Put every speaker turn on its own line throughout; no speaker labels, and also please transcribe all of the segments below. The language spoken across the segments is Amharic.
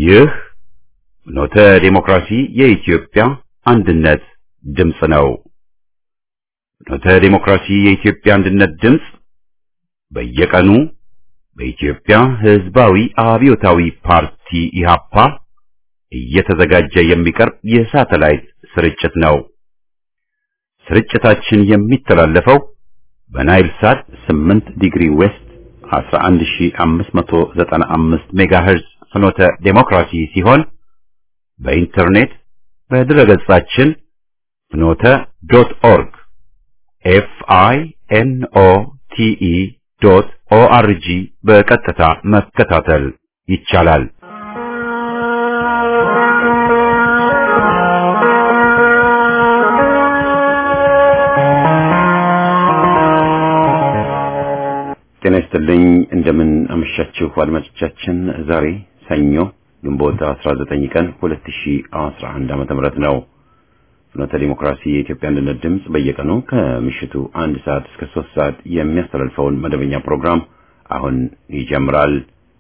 ይህ ኖተ ዴሞክራሲ የኢትዮጵያ አንድነት ድምፅ ነው። ኖተ ዴሞክራሲ የኢትዮጵያ አንድነት ድምፅ በየቀኑ በኢትዮጵያ ሕዝባዊ አብዮታዊ ፓርቲ ኢህአፓ እየተዘጋጀ የሚቀርብ የሳተላይት ስርጭት ነው። ስርጭታችን የሚተላለፈው በናይል ሳት 8 ዲግሪ ዌስት 11595 ሜጋሄርዝ ፍኖተ ዴሞክራሲ ሲሆን በኢንተርኔት በድረገጻችን ፍኖተ ዶት ኦርግ ኤፍ አይ ኤን ኦ ቲ ኢ ዶት ኦ አር ጂ በቀጥታ መከታተል ይቻላል። ጤና ይስጥልኝ። እንደምን አመሻችሁ አድማጮቻችን። ዛሬ ሰኞ ግንቦት 19 ቀን 2011 ዓመተ ምህረት ነው። ፍኖተ ዲሞክራሲ የኢትዮጵያ አንድነት ድምፅ በየቀኑ ከምሽቱ አንድ ሰዓት እስከ ሶስት ሰዓት የሚያስተላልፈውን መደበኛ ፕሮግራም አሁን ይጀምራል።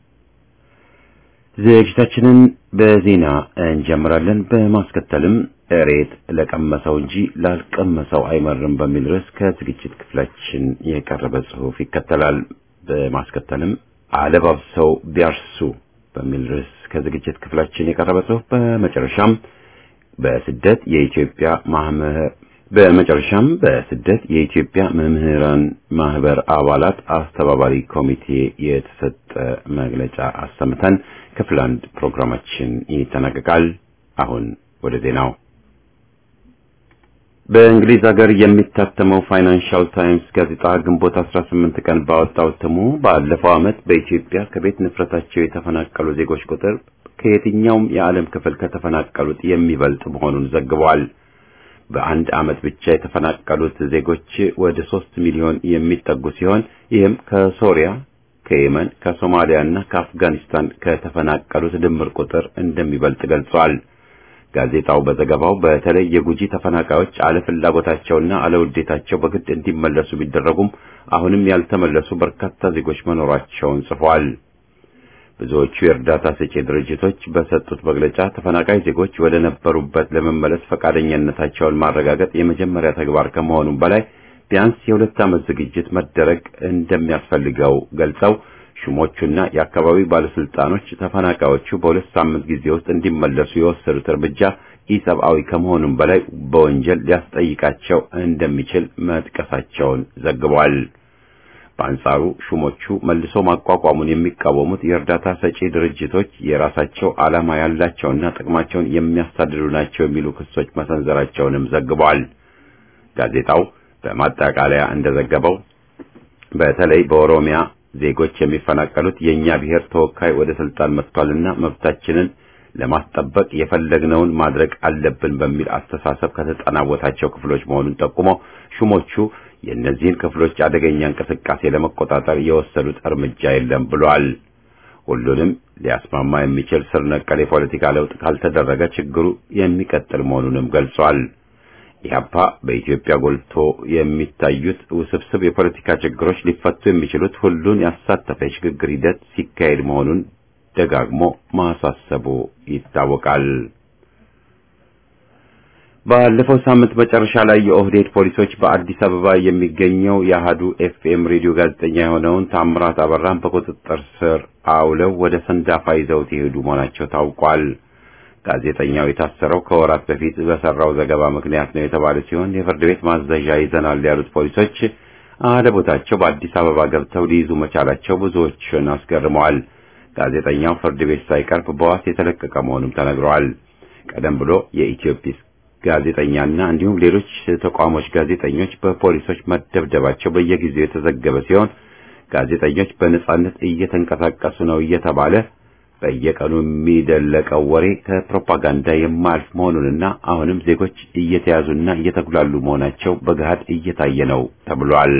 ዝግጅታችንን በዜና እንጀምራለን። በማስከተልም እሬት ለቀመሰው እንጂ ላልቀመሰው አይመርም በሚል ርዕስ ከዝግጅት ክፍላችን የቀረበ ጽሑፍ ይከተላል። በማስከተልም አለባብሰው ቢያርሱ በሚል ርዕስ ከዝግጅት ክፍላችን የቀረበ ጽሑፍ በመጨረሻም በስደት የኢትዮጵያ ማህበር በመጨረሻም በስደት የኢትዮጵያ መምህራን ማህበር አባላት አስተባባሪ ኮሚቴ የተሰጠ መግለጫ አሰምተን ክፍል አንድ ፕሮግራማችን ይጠናቀቃል። አሁን ወደ ዜናው። በእንግሊዝ ሀገር የሚታተመው ፋይናንሻል ታይምስ ጋዜጣ ግንቦት 18 ቀን ባወጣው እትሙ ባለፈው ዓመት በኢትዮጵያ ከቤት ንፍረታቸው የተፈናቀሉ ዜጎች ቁጥር ከየትኛውም የዓለም ክፍል ከተፈናቀሉት የሚበልጥ መሆኑን ዘግቧል። በአንድ ዓመት ብቻ የተፈናቀሉት ዜጎች ወደ ሶስት ሚሊዮን የሚጠጉ ሲሆን ይህም ከሶሪያ፣ ከየመን፣ ከሶማሊያ እና ከአፍጋኒስታን ከተፈናቀሉት ድምር ቁጥር እንደሚበልጥ ገልጿል። ጋዜጣው በዘገባው በተለይ የጉጂ ተፈናቃዮች አለፍላጎታቸውና አለውዴታቸው በግድ እንዲመለሱ ቢደረጉም አሁንም ያልተመለሱ በርካታ ዜጎች መኖራቸውን ጽፏል። ብዙዎቹ የእርዳታ ሰጪ ድርጅቶች በሰጡት መግለጫ ተፈናቃይ ዜጎች ወደ ነበሩበት ለመመለስ ፈቃደኝነታቸውን ማረጋገጥ የመጀመሪያ ተግባር ከመሆኑም በላይ ቢያንስ የሁለት ዓመት ዝግጅት መደረግ እንደሚያስፈልገው ገልጸው ሹሞቹና የአካባቢው ባለስልጣኖች ተፈናቃዮቹ በሁለት ሳምንት ጊዜ ውስጥ እንዲመለሱ የወሰዱት እርምጃ ኢሰብአዊ ከመሆኑም በላይ በወንጀል ሊያስጠይቃቸው እንደሚችል መጥቀሳቸውን ዘግቧል። በአንጻሩ ሹሞቹ መልሶ ማቋቋሙን የሚቃወሙት የእርዳታ ሰጪ ድርጅቶች የራሳቸው ዓላማ ያላቸውና ጥቅማቸውን የሚያሳድዱ ናቸው የሚሉ ክሶች መሰንዘራቸውንም ዘግቧል። ጋዜጣው በማጠቃለያ እንደዘገበው በተለይ በኦሮሚያ ዜጎች የሚፈናቀሉት የእኛ ብሔር ተወካይ ወደ ስልጣን መጥቷልና መብታችንን ለማስጠበቅ የፈለግነውን ማድረግ አለብን በሚል አስተሳሰብ ከተጠናወታቸው ክፍሎች መሆኑን ጠቁሞ ሹሞቹ የእነዚህን ክፍሎች አደገኛ እንቅስቃሴ ለመቆጣጠር የወሰዱት እርምጃ የለም ብሏል። ሁሉንም ሊያስማማ የሚችል ስር ነቀል የፖለቲካ ለውጥ ካልተደረገ ችግሩ የሚቀጥል መሆኑንም ገልጿል። ኢህአፓ በኢትዮጵያ ጎልቶ የሚታዩት ውስብስብ የፖለቲካ ችግሮች ሊፈቱ የሚችሉት ሁሉን ያሳተፈ የሽግግር ሂደት ሲካሄድ መሆኑን ደጋግሞ ማሳሰቡ ይታወቃል። ባለፈው ሳምንት መጨረሻ ላይ የኦህዴድ ፖሊሶች በአዲስ አበባ የሚገኘው የአሃዱ ኤፍኤም ሬዲዮ ጋዜጠኛ የሆነውን ታምራት አበራን በቁጥጥር ስር አውለው ወደ ሰንዳፋ ይዘውት የሄዱ መሆናቸው ታውቋል። ጋዜጠኛው የታሰረው ከወራት በፊት በሰራው ዘገባ ምክንያት ነው የተባለ ሲሆን የፍርድ ቤት ማዘዣ ይዘናል ያሉት ፖሊሶች አለቦታቸው በአዲስ አበባ ገብተው ሊይዙ መቻላቸው ብዙዎችን አስገርመዋል። ጋዜጠኛው ፍርድ ቤት ሳይቀርብ በዋስ የተለቀቀ መሆኑም ተነግረዋል። ቀደም ብሎ የኢትዮጲስ ጋዜጠኛና እንዲሁም ሌሎች ተቋሞች ጋዜጠኞች በፖሊሶች መደብደባቸው በየጊዜው የተዘገበ ሲሆን ጋዜጠኞች በነጻነት እየተንቀሳቀሱ ነው እየተባለ በየቀኑ የሚደለቀው ወሬ ከፕሮፓጋንዳ የማያልፍ መሆኑንና አሁንም ዜጎች እየተያዙና እየተጉላሉ መሆናቸው በገሃድ እየታየ ነው ተብሏል።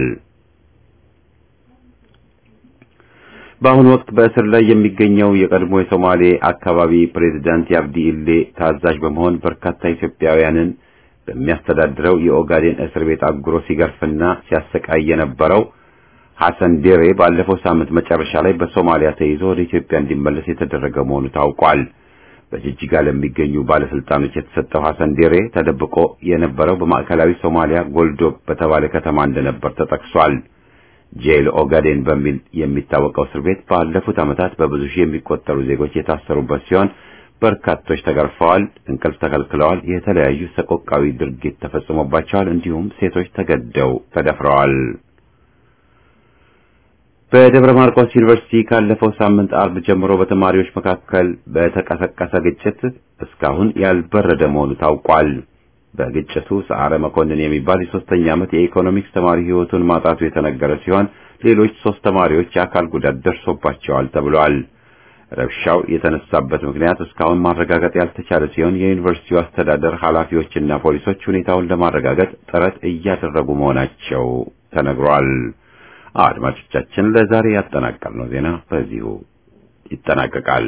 በአሁኑ ወቅት በእስር ላይ የሚገኘው የቀድሞ የሶማሌ አካባቢ ፕሬዝዳንት የአብዲ ኢሌ ታዛዥ በመሆን በርካታ ኢትዮጵያውያንን በሚያስተዳድረው የኦጋዴን እስር ቤት አጉሮ ሲገርፍና ሲያሰቃይ የነበረው ሐሰን ዴሬ ባለፈው ሳምንት መጨረሻ ላይ በሶማሊያ ተይዞ ወደ ኢትዮጵያ እንዲመለስ የተደረገ መሆኑ ታውቋል። በጅጅጋ ለሚገኙ ባለስልጣኖች የተሰጠው ሐሰን ዴሬ ተደብቆ የነበረው በማዕከላዊ ሶማሊያ ጎልዶ በተባለ ከተማ እንደነበር ተጠቅሷል። ጄል ኦጋዴን በሚል የሚታወቀው እስር ቤት ባለፉት ዓመታት በብዙ ሺህ የሚቆጠሩ ዜጎች የታሰሩበት ሲሆን በርካቶች ተገርፈዋል፣ እንቅልፍ ተከልክለዋል፣ የተለያዩ ሰቆቃዊ ድርጊት ተፈጽሞባቸዋል፣ እንዲሁም ሴቶች ተገደው ተደፍረዋል። በደብረ ማርቆስ ዩኒቨርሲቲ ካለፈው ሳምንት አርብ ጀምሮ በተማሪዎች መካከል በተቀሰቀሰ ግጭት እስካሁን ያልበረደ መሆኑ ታውቋል። በግጭቱ ሰዓረ መኮንን የሚባል የሶስተኛ ዓመት የኢኮኖሚክስ ተማሪ ሕይወቱን ማጣቱ የተነገረ ሲሆን ሌሎች ሶስት ተማሪዎች የአካል ጉዳት ደርሶባቸዋል ተብሏል። ረብሻው የተነሳበት ምክንያት እስካሁን ማረጋገጥ ያልተቻለ ሲሆን የዩኒቨርሲቲው አስተዳደር ኃላፊዎችና ፖሊሶች ሁኔታውን ለማረጋገጥ ጥረት እያደረጉ መሆናቸው ተነግሯል። አድማጮቻችን ለዛሬ ያጠናቀርነው ዜና በዚሁ ይጠናቀቃል።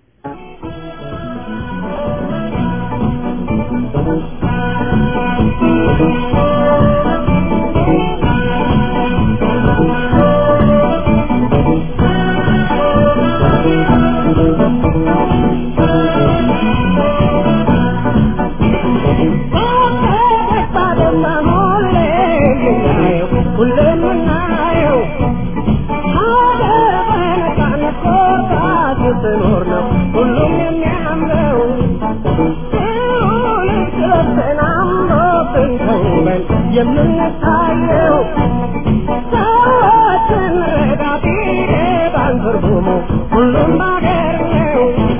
የምንታየው ሰዎችን ረዳቴ ባንትርጉሙ ሁሉም ባገር ነው።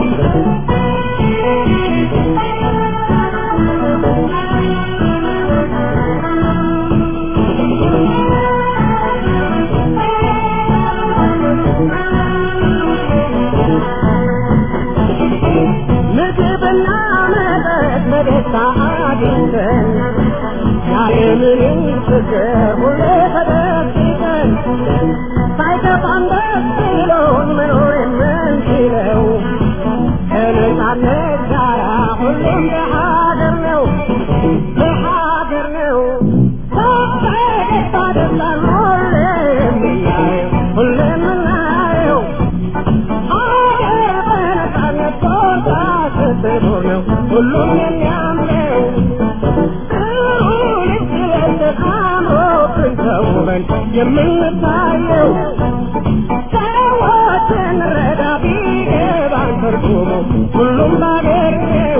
ምግብና መጠጥ በደስታ አግኝተን ያለምንም ችግር ሁሌ ተደስተን ሳይከፋን ደስ ብሎን መኖር የምንችለው ከነጻነት ጋራ ሁሉም በሀገር ነው በሀገር ነው በደስታ ደስታን ሁሌ የምናየው ሁሌ የምናየው ሀገር በነጻነት ቦታ ስትኖር ነው ሁሉም የሚያምረው የምንታየው ሰዎችን ረዳ ቢገባን ትርጉሙ ሁሉም ባገር ነው።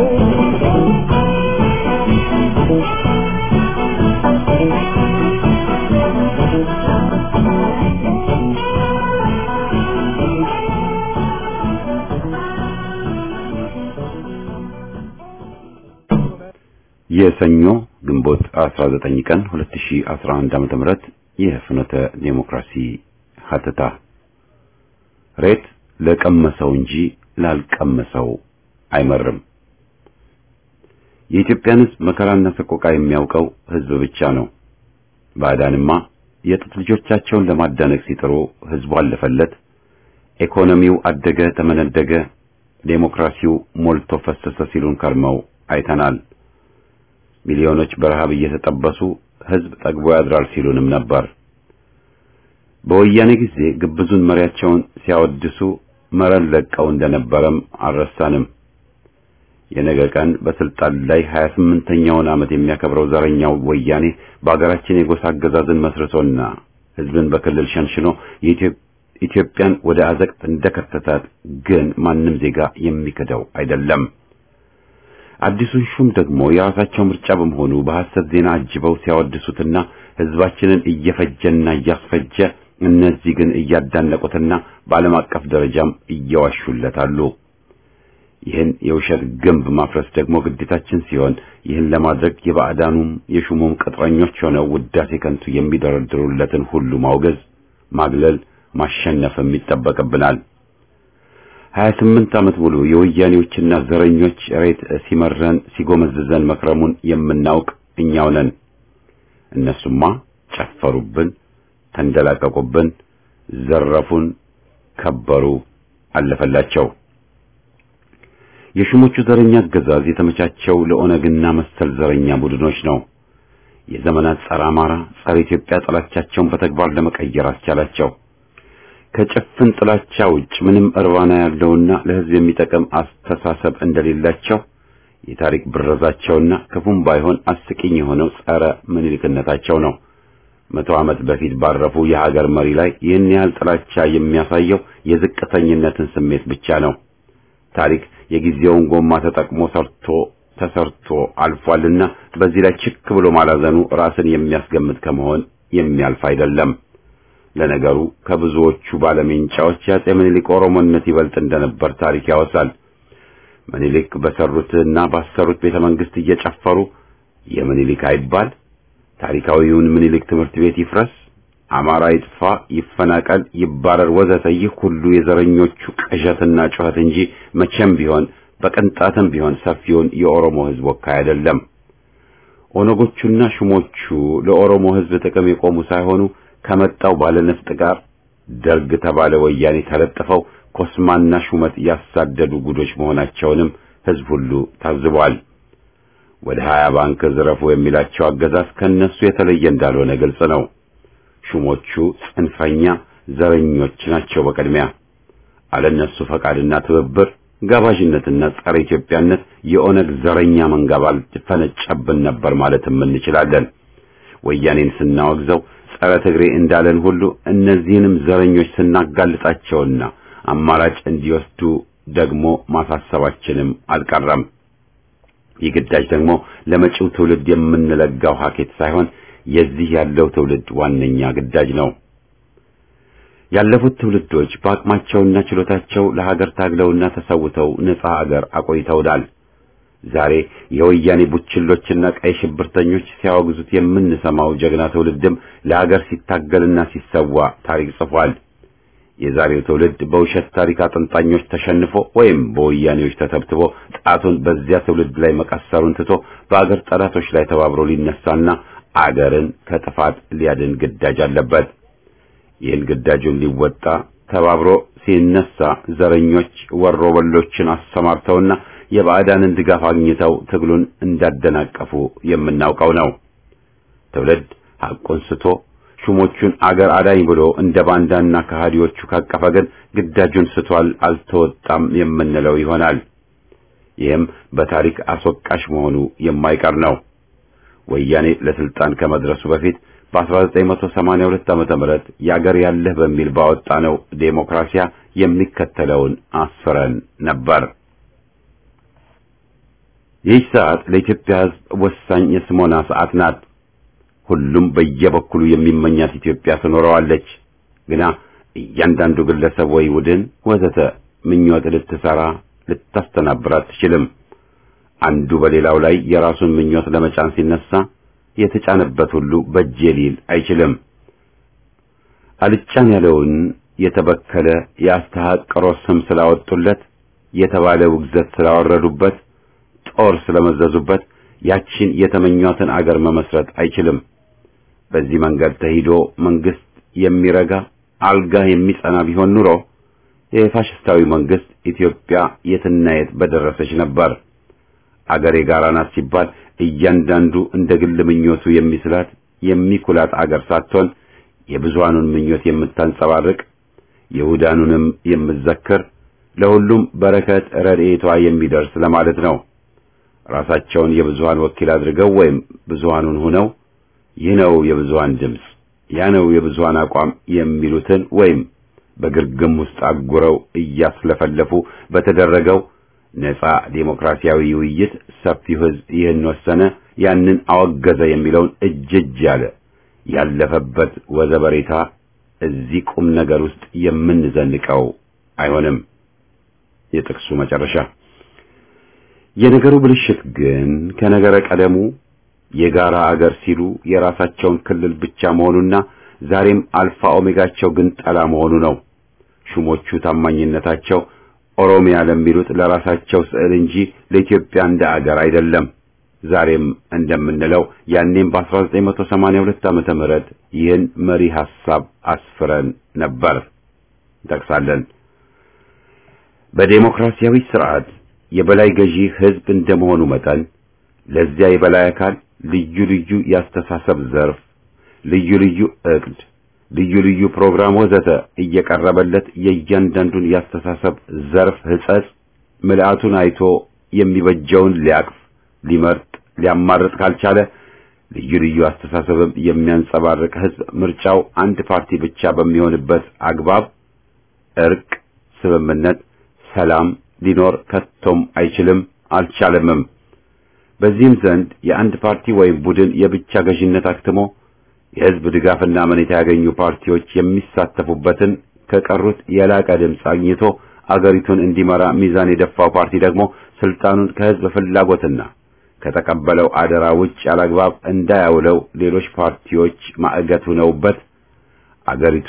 የሰኞ ግንቦት 19 ቀን 2011 ዓ.ም የፍኖተ ዴሞክራሲ ሀተታ ሬት ለቀመሰው እንጂ ላልቀመሰው አይመርም። የኢትዮጵያን ሕዝብ መከራና ሰቆቃ የሚያውቀው ሕዝብ ብቻ ነው። ባዕዳንማ የጥጥ ልጆቻቸውን ለማዳነቅ ሲጥሩ ሕዝቡ አለፈለት። ኢኮኖሚው አደገ፣ ተመነደገ፣ ዴሞክራሲው ሞልቶ ፈሰሰ ሲሉን ከርመው አይተናል። ሚሊዮኖች በረሃብ እየተጠበሱ ሕዝብ ጠግቦ ያድራል ሲሉንም ነበር። በወያኔ ጊዜ ግብዙን መሪያቸውን ሲያወድሱ መረን ለቀው እንደነበረም አልረሳንም። የነገ ቀን በስልጣን ላይ 28ኛውን ዓመት የሚያከብረው ዘረኛው ወያኔ በአገራችን የጎሳ አገዛዝን መስርቶና ሕዝብን በክልል ሸንሽኖ ኢትዮጵያን ወደ አዘቅት እንደከተታት ግን ማንም ዜጋ የሚክደው አይደለም። አዲሱን ሹም ደግሞ የራሳቸው ምርጫ በመሆኑ በሐሰት ዜና አጅበው ሲያወድሱትና ሕዝባችንን እየፈጀና እያስፈጀ እነዚህ ግን እያዳነቁትና በዓለም አቀፍ ደረጃም እየዋሹለታሉ። ይህን የውሸት ግንብ ማፍረስ ደግሞ ግዴታችን ሲሆን ይህን ለማድረግ የባዕዳኑም የሹሙም ቅጥረኞች ሆነው ውዳሴ ከንቱ የሚደረድሩለትን ሁሉ ማውገዝ፣ ማግለል፣ ማሸነፍም ይጠበቅብናል። ሀያ ስምንት ዓመት ሙሉ የወያኔዎችና ዘረኞች ሬት ሲመረን ሲጎመዝዘን መክረሙን የምናውቅ እኛው ነን። እነሱማ ጨፈሩብን፣ ተንደላቀቁብን፣ ዘረፉን፣ ከበሩ፣ አለፈላቸው። የሹሞቹ ዘረኛ አገዛዝ የተመቻቸው ለኦነግና መሰል ዘረኛ ቡድኖች ነው። የዘመናት ጸረ አማራ፣ ጸረ ኢትዮጵያ ጠላቻቸውን በተግባር ለመቀየር አስቻላቸው። ከጭፍን ጥላቻ ውጭ ምንም እርባና ያለውና ለሕዝብ የሚጠቅም አስተሳሰብ እንደሌላቸው የታሪክ ብረዛቸውና ክፉም ባይሆን አስቂኝ የሆነው ጸረ ምኒልክነታቸው ነው። መቶ ዓመት በፊት ባረፉ የሀገር መሪ ላይ ይህን ያህል ጥላቻ የሚያሳየው የዝቅተኝነትን ስሜት ብቻ ነው። ታሪክ የጊዜውን ጎማ ተጠቅሞ ሰርቶ ተሰርቶ አልፏልና በዚህ ላይ ችክ ብሎ ማላዘኑ ራስን የሚያስገምት ከመሆን የሚያልፍ አይደለም። ለነገሩ ከብዙዎቹ ባለሜንጫዎች የአፄ ምኒልክ ኦሮሞነት ይበልጥ እንደነበር ታሪክ ያወሳል። ምኒልክ በሰሩትና ባሰሩት ቤተ መንግስት እየጨፈሩ የምኒልክ አይባል፣ ታሪካዊውን ምኒልክ ትምህርት ቤት ይፍረስ፣ አማራ ይጥፋ፣ ይፈናቀል፣ ይባረር፣ ወዘተ ይህ ሁሉ የዘረኞቹ ቅዠትና ጩኸት እንጂ መቼም ቢሆን በቅንጣትም ቢሆን ሰፊውን የኦሮሞ ሕዝብ ወካይ አይደለም። ኦነጎቹና ሹሞቹ ለኦሮሞ ሕዝብ ጥቅም የቆሙ ሳይሆኑ ከመጣው ባለነፍጥ ጋር ደርግ ተባለ ወያኔ ተለጥፈው ኮስማና ሹመት ያሳደዱ ጉዶች መሆናቸውንም ሕዝብ ሁሉ ታዝቧል። ወደ ሀያ ባንክ ዝረፉ የሚላቸው አገዛዝ ከነሱ የተለየ እንዳልሆነ ግልጽ ነው። ሹሞቹ ጽንፈኛ ዘረኞች ናቸው። በቅድሚያ አለነሱ ፈቃድና ትብብር ጋባዥነትና ጸረ ኢትዮጵያነት የኦነግ ዘረኛ መንጋ ባልፈነጨብን ነበር ማለትም እንችላለን። ወያኔን ስናወግዘው ጸረ ትግሬ እንዳለን ሁሉ እነዚህንም ዘረኞች ስናጋልጣቸውና አማራጭ እንዲወስዱ ደግሞ ማሳሰባችንም አልቀረም። ይህ ግዳጅ ደግሞ ለመጪው ትውልድ የምንለጋው ሀኬት ሳይሆን የዚህ ያለው ትውልድ ዋነኛ ግዳጅ ነው። ያለፉት ትውልዶች በአቅማቸውና ችሎታቸው ለሀገር ታግለውና ተሰውተው ነጻ ሀገር አቆይተውናል። ዛሬ የወያኔ ቡችሎችና ቀይ ሽብርተኞች ሲያወግዙት የምንሰማው ጀግና ትውልድም ለሀገር ሲታገልና ሲሰዋ ታሪክ ጽፏል። የዛሬው ትውልድ በውሸት ታሪክ አጥንጣኞች ተሸንፎ ወይም በወያኔዎች ተተብትቦ ጣቱን በዚያ ትውልድ ላይ መቀሰሩን ትቶ በአገር ጠላቶች ላይ ተባብሮ ሊነሳና አገርን ከጥፋት ሊያድን ግዳጅ አለበት። ይህን ግዳጁን ሊወጣ ተባብሮ ሲነሳ ዘረኞች ወሮ በሎችን አሰማርተውና የባዕዳንን ድጋፍ አግኝተው ትግሉን እንዳደናቀፉ የምናውቀው ነው። ትውልድ ሐቁን ስቶ ሹሞቹን አገር አዳኝ ብሎ እንደ ባንዳና ከሃዲዎቹ ካቀፈ ግን ግዳጁን ስቷል፣ አልተወጣም የምንለው ይሆናል። ይህም በታሪክ አስወቃሽ መሆኑ የማይቀር ነው። ወያኔ ለስልጣን ከመድረሱ በፊት በ1982 ዓመተ ምህረት ያገር ያለህ በሚል ባወጣነው ዴሞክራሲያ የሚከተለውን አስፍረን ነበር። ይህ ሰዓት ለኢትዮጵያ ሕዝብ ወሳኝ የስሞና ሰዓት ናት። ሁሉም በየበኩሉ የሚመኛት ኢትዮጵያ ትኖረዋለች። ግና እያንዳንዱ ግለሰብ ወይ ቡድን ወዘተ ምኞት ልትሰራ ልታስተናብር አትችልም። አንዱ በሌላው ላይ የራሱን ምኞት ለመጫን ሲነሳ የተጫነበት ሁሉ በጄ ሊል አይችልም። አልጫን ያለውን የተበከለ የአስተሐቅሮ ስም ስላወጡለት፣ የተባለ ውግዘት ስላወረዱበት፣ ጦር ስለመዘዙበት ያቺን የተመኟትን አገር መመስረት አይችልም። በዚህ መንገድ ተሂዶ መንግስት የሚረጋ አልጋ የሚጸና ቢሆን ኑሮ የፋሽስታዊ መንግስት ኢትዮጵያ የትና የት በደረሰች ነበር። አገር የጋራ ናት ሲባል እያንዳንዱ እንደ ግል ምኞቱ የሚስላት የሚኩላት አገር ሳትሆን የብዙሃኑን ምኞት የምታንጸባርቅ ይሁዳኑንም የምትዘክር ለሁሉም በረከት ረድኤቷ የሚደርስ ለማለት ነው። ራሳቸውን የብዙሃን ወኪል አድርገው ወይም ብዙሃኑን ሆነው ይህ ነው የብዙሃን ድምፅ፣ ያ ነው የብዙሃን አቋም የሚሉትን ወይም በግርግም ውስጥ አጉረው እያስለፈለፉ በተደረገው ነጻ ዴሞክራሲያዊ ውይይት ሰፊው ሕዝብ ይህን ወሰነ፣ ያንን አወገዘ የሚለውን እጅ እጅ ያለ ያለፈበት ወዘበሬታ እዚህ ቁም ነገር ውስጥ የምንዘንቀው አይሆንም። የጥቅሱ መጨረሻ የነገሩ ብልሽት ግን ከነገረ ቀደሙ የጋራ አገር ሲሉ የራሳቸውን ክልል ብቻ መሆኑና ዛሬም አልፋ ኦሜጋቸው ግን ጠላ መሆኑ ነው። ሹሞቹ ታማኝነታቸው ኦሮሚያ ለሚሉት ለራሳቸው ስዕል እንጂ ለኢትዮጵያ እንደ አገር አይደለም። ዛሬም እንደምንለው ያኔም በ1982 ዓመተ ምህረት ይህን መሪ ሐሳብ አስፍረን ነበር። እንጠቅሳለን። በዴሞክራሲያዊ ስርዓት የበላይ ገዢ ሕዝብ እንደመሆኑ መጠን ለዚያ የበላይ አካል ልዩ ልዩ ያስተሳሰብ ዘርፍ፣ ልዩ ልዩ ዕቅድ፣ ልዩ ልዩ ፕሮግራም ወዘተ እየቀረበለት የእያንዳንዱን ያስተሳሰብ ዘርፍ ሕጸጽ ምልአቱን አይቶ የሚበጀውን ሊያቅፍ ሊመርጥ ሊያማርጥ ካልቻለ ልዩ ልዩ አስተሳሰብም የሚያንጸባርቅ ሕዝብ ምርጫው አንድ ፓርቲ ብቻ በሚሆንበት አግባብ እርቅ፣ ስምምነት፣ ሰላም ሊኖር ከቶም አይችልም አልቻለምም። በዚህም ዘንድ የአንድ ፓርቲ ወይም ቡድን የብቻ ገዥነት አክትሞ የሕዝብ ድጋፍና አመኔታ ያገኙ ፓርቲዎች የሚሳተፉበትን ከቀሩት የላቀ ድምፅ አግኝቶ አገሪቱን እንዲመራ ሚዛን የደፋው ፓርቲ ደግሞ ስልጣኑን ከሕዝብ ፍላጎትና ከተቀበለው አደራ ውጭ ያላግባብ እንዳያውለው ሌሎች ፓርቲዎች ማዕገት ሆነውበት አገሪቷ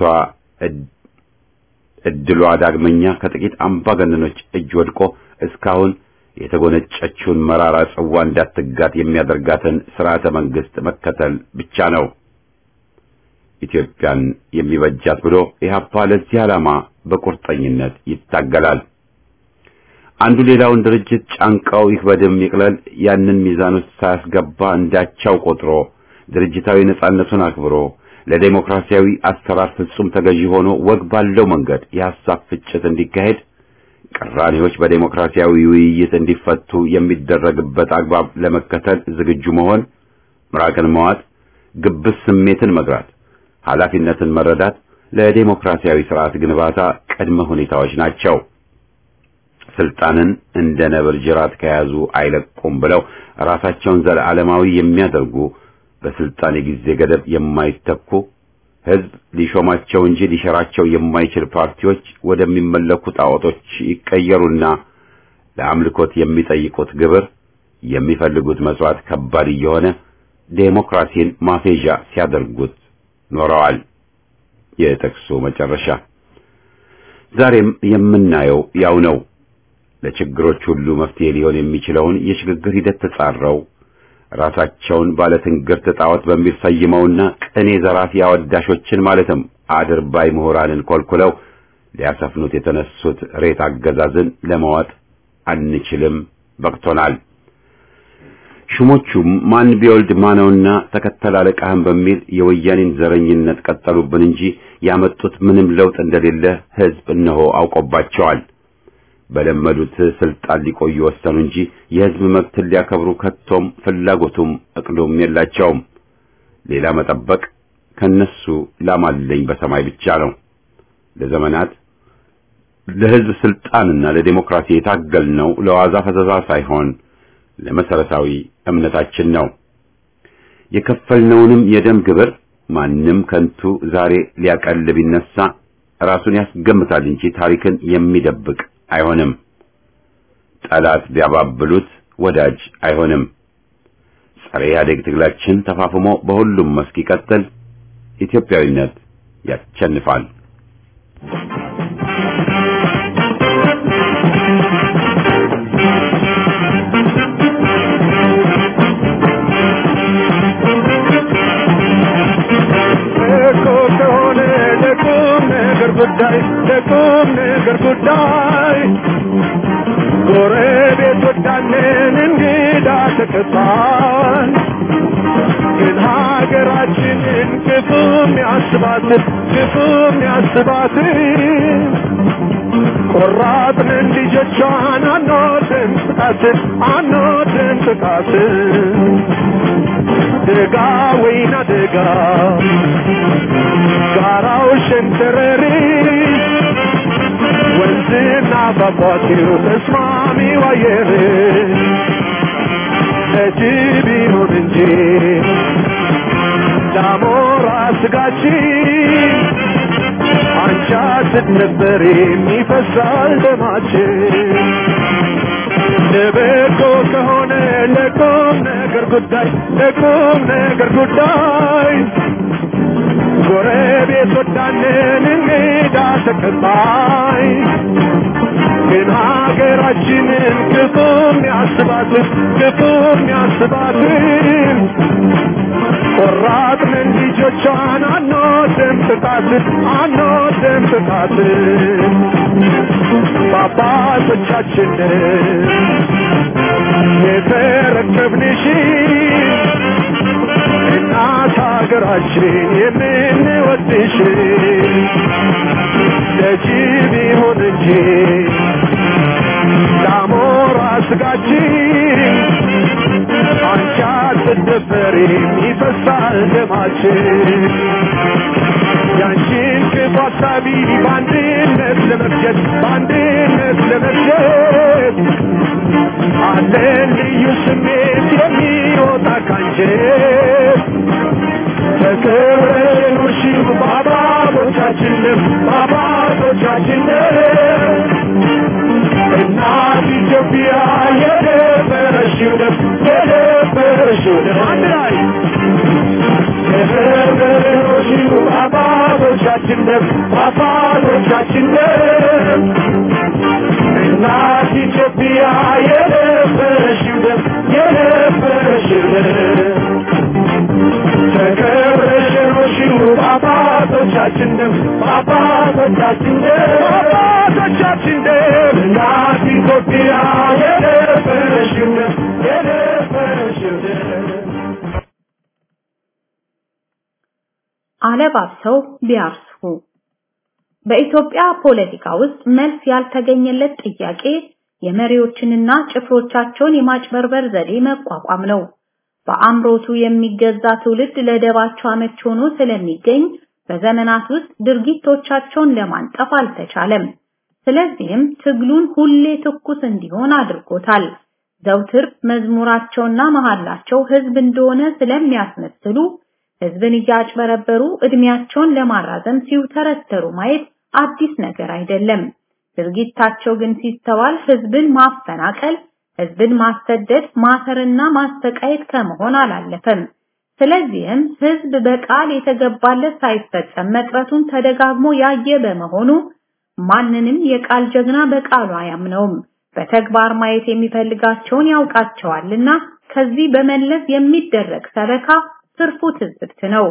እድሏ ዳግመኛ ከጥቂት አምባገነኖች እጅ ወድቆ እስካሁን የተጎነጨችውን መራራ ጽዋ እንዳትጋት የሚያደርጋትን ስርዓተ መንግስት መከተል ብቻ ነው ኢትዮጵያን የሚበጃት ብሎ ኢህአፓ ለዚህ ዓላማ በቁርጠኝነት ይታገላል። አንዱ ሌላውን ድርጅት ጫንቃው ይክበድም ይቅለል ያንን ሚዛን ውስጥ ሳያስገባ እንዳቻው ቆጥሮ ድርጅታዊ ነጻነቱን አክብሮ ለዴሞክራሲያዊ አሰራር ፍጹም ተገዢ ሆኖ ወግ ባለው መንገድ የሐሳብ ፍጭት እንዲካሄድ ቅራኔዎች በዴሞክራሲያዊ ውይይት እንዲፈቱ የሚደረግበት አግባብ ለመከተል ዝግጁ መሆን፣ ምራቅን መዋጥ፣ ግብስ ስሜትን መግራት፣ ኃላፊነትን መረዳት ለዴሞክራሲያዊ ስርዓት ግንባታ ቅድመ ሁኔታዎች ናቸው። ስልጣንን እንደ ነብር ጅራት ከያዙ አይለቁም ብለው ራሳቸውን ዘለዓለማዊ የሚያደርጉ በስልጣን የጊዜ ገደብ የማይተኩ ሕዝብ ሊሾማቸው እንጂ ሊሸራቸው የማይችል ፓርቲዎች ወደሚመለኩ ጣዖቶች ይቀየሩና ለአምልኮት የሚጠይቁት ግብር የሚፈልጉት መስዋዕት ከባድ እየሆነ ዴሞክራሲን ማፌዣ ሲያደርጉት ኖረዋል። የጥቅሱ መጨረሻ ዛሬም የምናየው ያው ነው። ለችግሮች ሁሉ መፍትሄ ሊሆን የሚችለውን የሽግግር ሂደት ተጻረው ራሳቸውን ባለትንግርት ጣዖት በሚል ሰይመውና ቅኔ ዘራፊ አወዳሾችን ማለትም አድርባይ ምሁራንን ኮልኩለው ሊያሰፍኑት የተነሱት ሬት አገዛዝን ለመዋጥ አንችልም፣ በቅቶናል። ሹሞቹም ማን ቢወልድ ማነውና ተከተል አለቃህን በሚል የወያኔን ዘረኝነት ቀጠሉብን እንጂ ያመጡት ምንም ለውጥ እንደሌለ ሕዝብ እነሆ አውቆባቸዋል። በለመዱት ስልጣን ሊቆዩ ወሰኑ እንጂ የሕዝብ መብትን ሊያከብሩ ከቶም ፍላጎቱም እቅዱም የላቸውም። ሌላ መጠበቅ ከነሱ ላማለኝ በሰማይ ብቻ ነው። ለዘመናት ለሕዝብ ስልጣንና ለዴሞክራሲ የታገልነው ለዋዛ ፈዘዛ ሳይሆን ለመሰረታዊ እምነታችን ነው። የከፈልነውንም የደም ግብር ማንም ከንቱ ዛሬ ሊያቀል ቢነሳ ራሱን ያስገምታል እንጂ ታሪክን የሚደብቅ አይሆንም። ጠላት ቢያባብሉት ወዳጅ አይሆንም። ጸረ ኢህአዴግ ትግላችን ተፋፍሞ በሁሉም መስክ ይቀጥል። ኢትዮጵያዊነት ያሸንፋል።
እኮ ከሆነ ለቁም ነገር ጉዳይ ለቁም ነገር ጉዳይ ጎረቤት ወዳንን እንግዳ ተቀባል ግን ሀገራችንን ክፉም ያስባት ክፉም ያስባት ቆራጥንን ልጆቿን አንወድም ጥቃትን አንወድም ጥቃትን ደጋ ወይና ደጋ ጋራው ሸንተረሪ ወንዝና ፏፏቴው ተስማሚው አየር ለጅብ ይሁን እንጂ ዳሞራ ስጋችን አንቻ ስትነበር የሚፈሳል ደማችን ለበጎ ከሆነ ለቁም ነገር ጉዳይ ለቁም ነገር ጉዳይ ጎረቤት ወዳንን እንግዳ ተቀባይ ግን ሀገራችንን ክፉም ያስባትን ክፉም ያስባትን ቆራጥንን ልጆቿን አንወድም ጥቃትን አንወድም ጥቃትን በአባቶቻችንን የተረከብንሽ እናት ሀገራችን የምንወድሽ ለጅብ ይሁን እንጂ ለአሞራ ስጋችን አንቺ አትደፈሪም ይፈሳል ደማችን ያንቺን ክፉ ሀሳቢ በአንድነት ለመፍጀት በአንድነት ለመፍጀት አለን ልዩ ስሜት የሚወጣ ካንጀት ተከብረሽ ኑርሺው በአባቶቻችንም በአባቶቻችንም እናት ኢትዮጵያ የደፈረሽው ደም የደፈረሽው ደም አንድ ላይ የደፈረሽው በአባቶቻችን ደም በአባቶቻችን ደም እናት ኢትዮጵያ የደፈረሽው ደም የደፈረሽው ደም ተከብረሽ ኑርሺው በአባቶቻችን ደም በአባቶቻችን ደም በአባቶቻችን ደም እናት ኢትዮጵያ የደፈረሽው ደም የደፈረሽው ደም
አለባብሰው ቢያርሱ በኢትዮጵያ ፖለቲካ ውስጥ መልስ ያልተገኘለት ጥያቄ የመሪዎችንና ጭፍሮቻቸውን የማጭበርበር ዘዴ መቋቋም ነው። በአምሮቱ የሚገዛ ትውልድ ለደባቸው አመች ሆኖ ስለሚገኝ በዘመናት ውስጥ ድርጊቶቻቸውን ለማንጠፍ አልተቻለም። ስለዚህም ትግሉን ሁሌ ትኩስ እንዲሆን አድርጎታል። ዘውትር መዝሙራቸውና መሐላቸው ህዝብ እንደሆነ ስለሚያስመስሉ ህዝብን እያጭበረበሩ እድሜያቸውን ለማራዘም ሲውተረተሩ ማየት አዲስ ነገር አይደለም። ድርጊታቸው ግን ሲስተዋል ህዝብን ማፈናቀል፣ ህዝብን ማሰደድ፣ ማሰርና ማስተቃየት ከመሆን አላለፈም። ስለዚህም ህዝብ በቃል የተገባለት ሳይፈጸም መቅረቱን ተደጋግሞ ያየ በመሆኑ ማንንም የቃል ጀግና በቃሉ አያምነውም። በተግባር ማየት የሚፈልጋቸውን ያውቃቸዋልና ከዚህ በመለስ የሚደረግ ሰበካ ትርፉ ትዝብት ነው።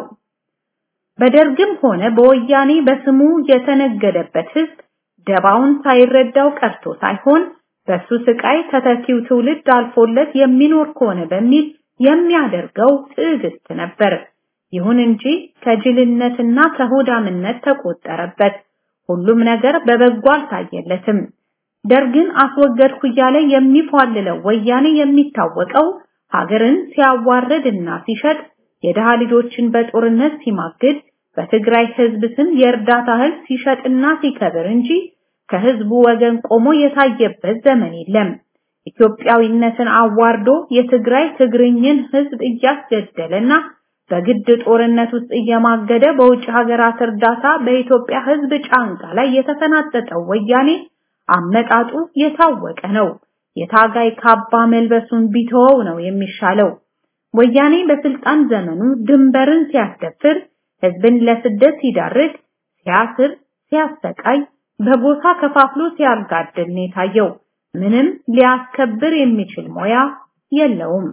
በደርግም ሆነ በወያኔ በስሙ የተነገደበት ህዝብ ደባውን ሳይረዳው ቀርቶ ሳይሆን በሱ ስቃይ ተተኪው ትውልድ አልፎለት የሚኖር ከሆነ በሚል የሚያደርገው ትዕግስት ነበር። ይሁን እንጂ ከጅልነትና ከሆዳምነት ተቆጠረበት። ሁሉም ነገር በበጎ አልታየለትም። ደርግን አስወገድኩ እያለ የሚፏልለው ወያኔ የሚታወቀው ሀገርን ሲያዋርድና ሲሸጥ የድሃ ልጆችን በጦርነት ሲማግድ በትግራይ ህዝብ ስም የእርዳታ እህል ሲሸጥና ሲከብር እንጂ ከህዝቡ ወገን ቆሞ የታየበት ዘመን የለም። ኢትዮጵያዊነትን አዋርዶ የትግራይ ትግርኝን ህዝብ እያስገደለና በግድ ጦርነት ውስጥ እየማገደ በውጭ ሀገራት እርዳታ በኢትዮጵያ ህዝብ ጫንቃ ላይ የተፈናጠጠው ወያኔ አመጣጡ የታወቀ ነው። የታጋይ ካባ መልበሱን ቢተወው ነው የሚሻለው። ወያኔ በስልጣን ዘመኑ ድንበርን ሲያስደፍር፣ ህዝብን ለስደት ሲዳርግ፣ ሲያስር፣ ሲያሰቃይ፣ በጎሳ ከፋፍሎ ሲያጋድል ነው የታየው። ምንም ሊያስከብር የሚችል ሞያ የለውም።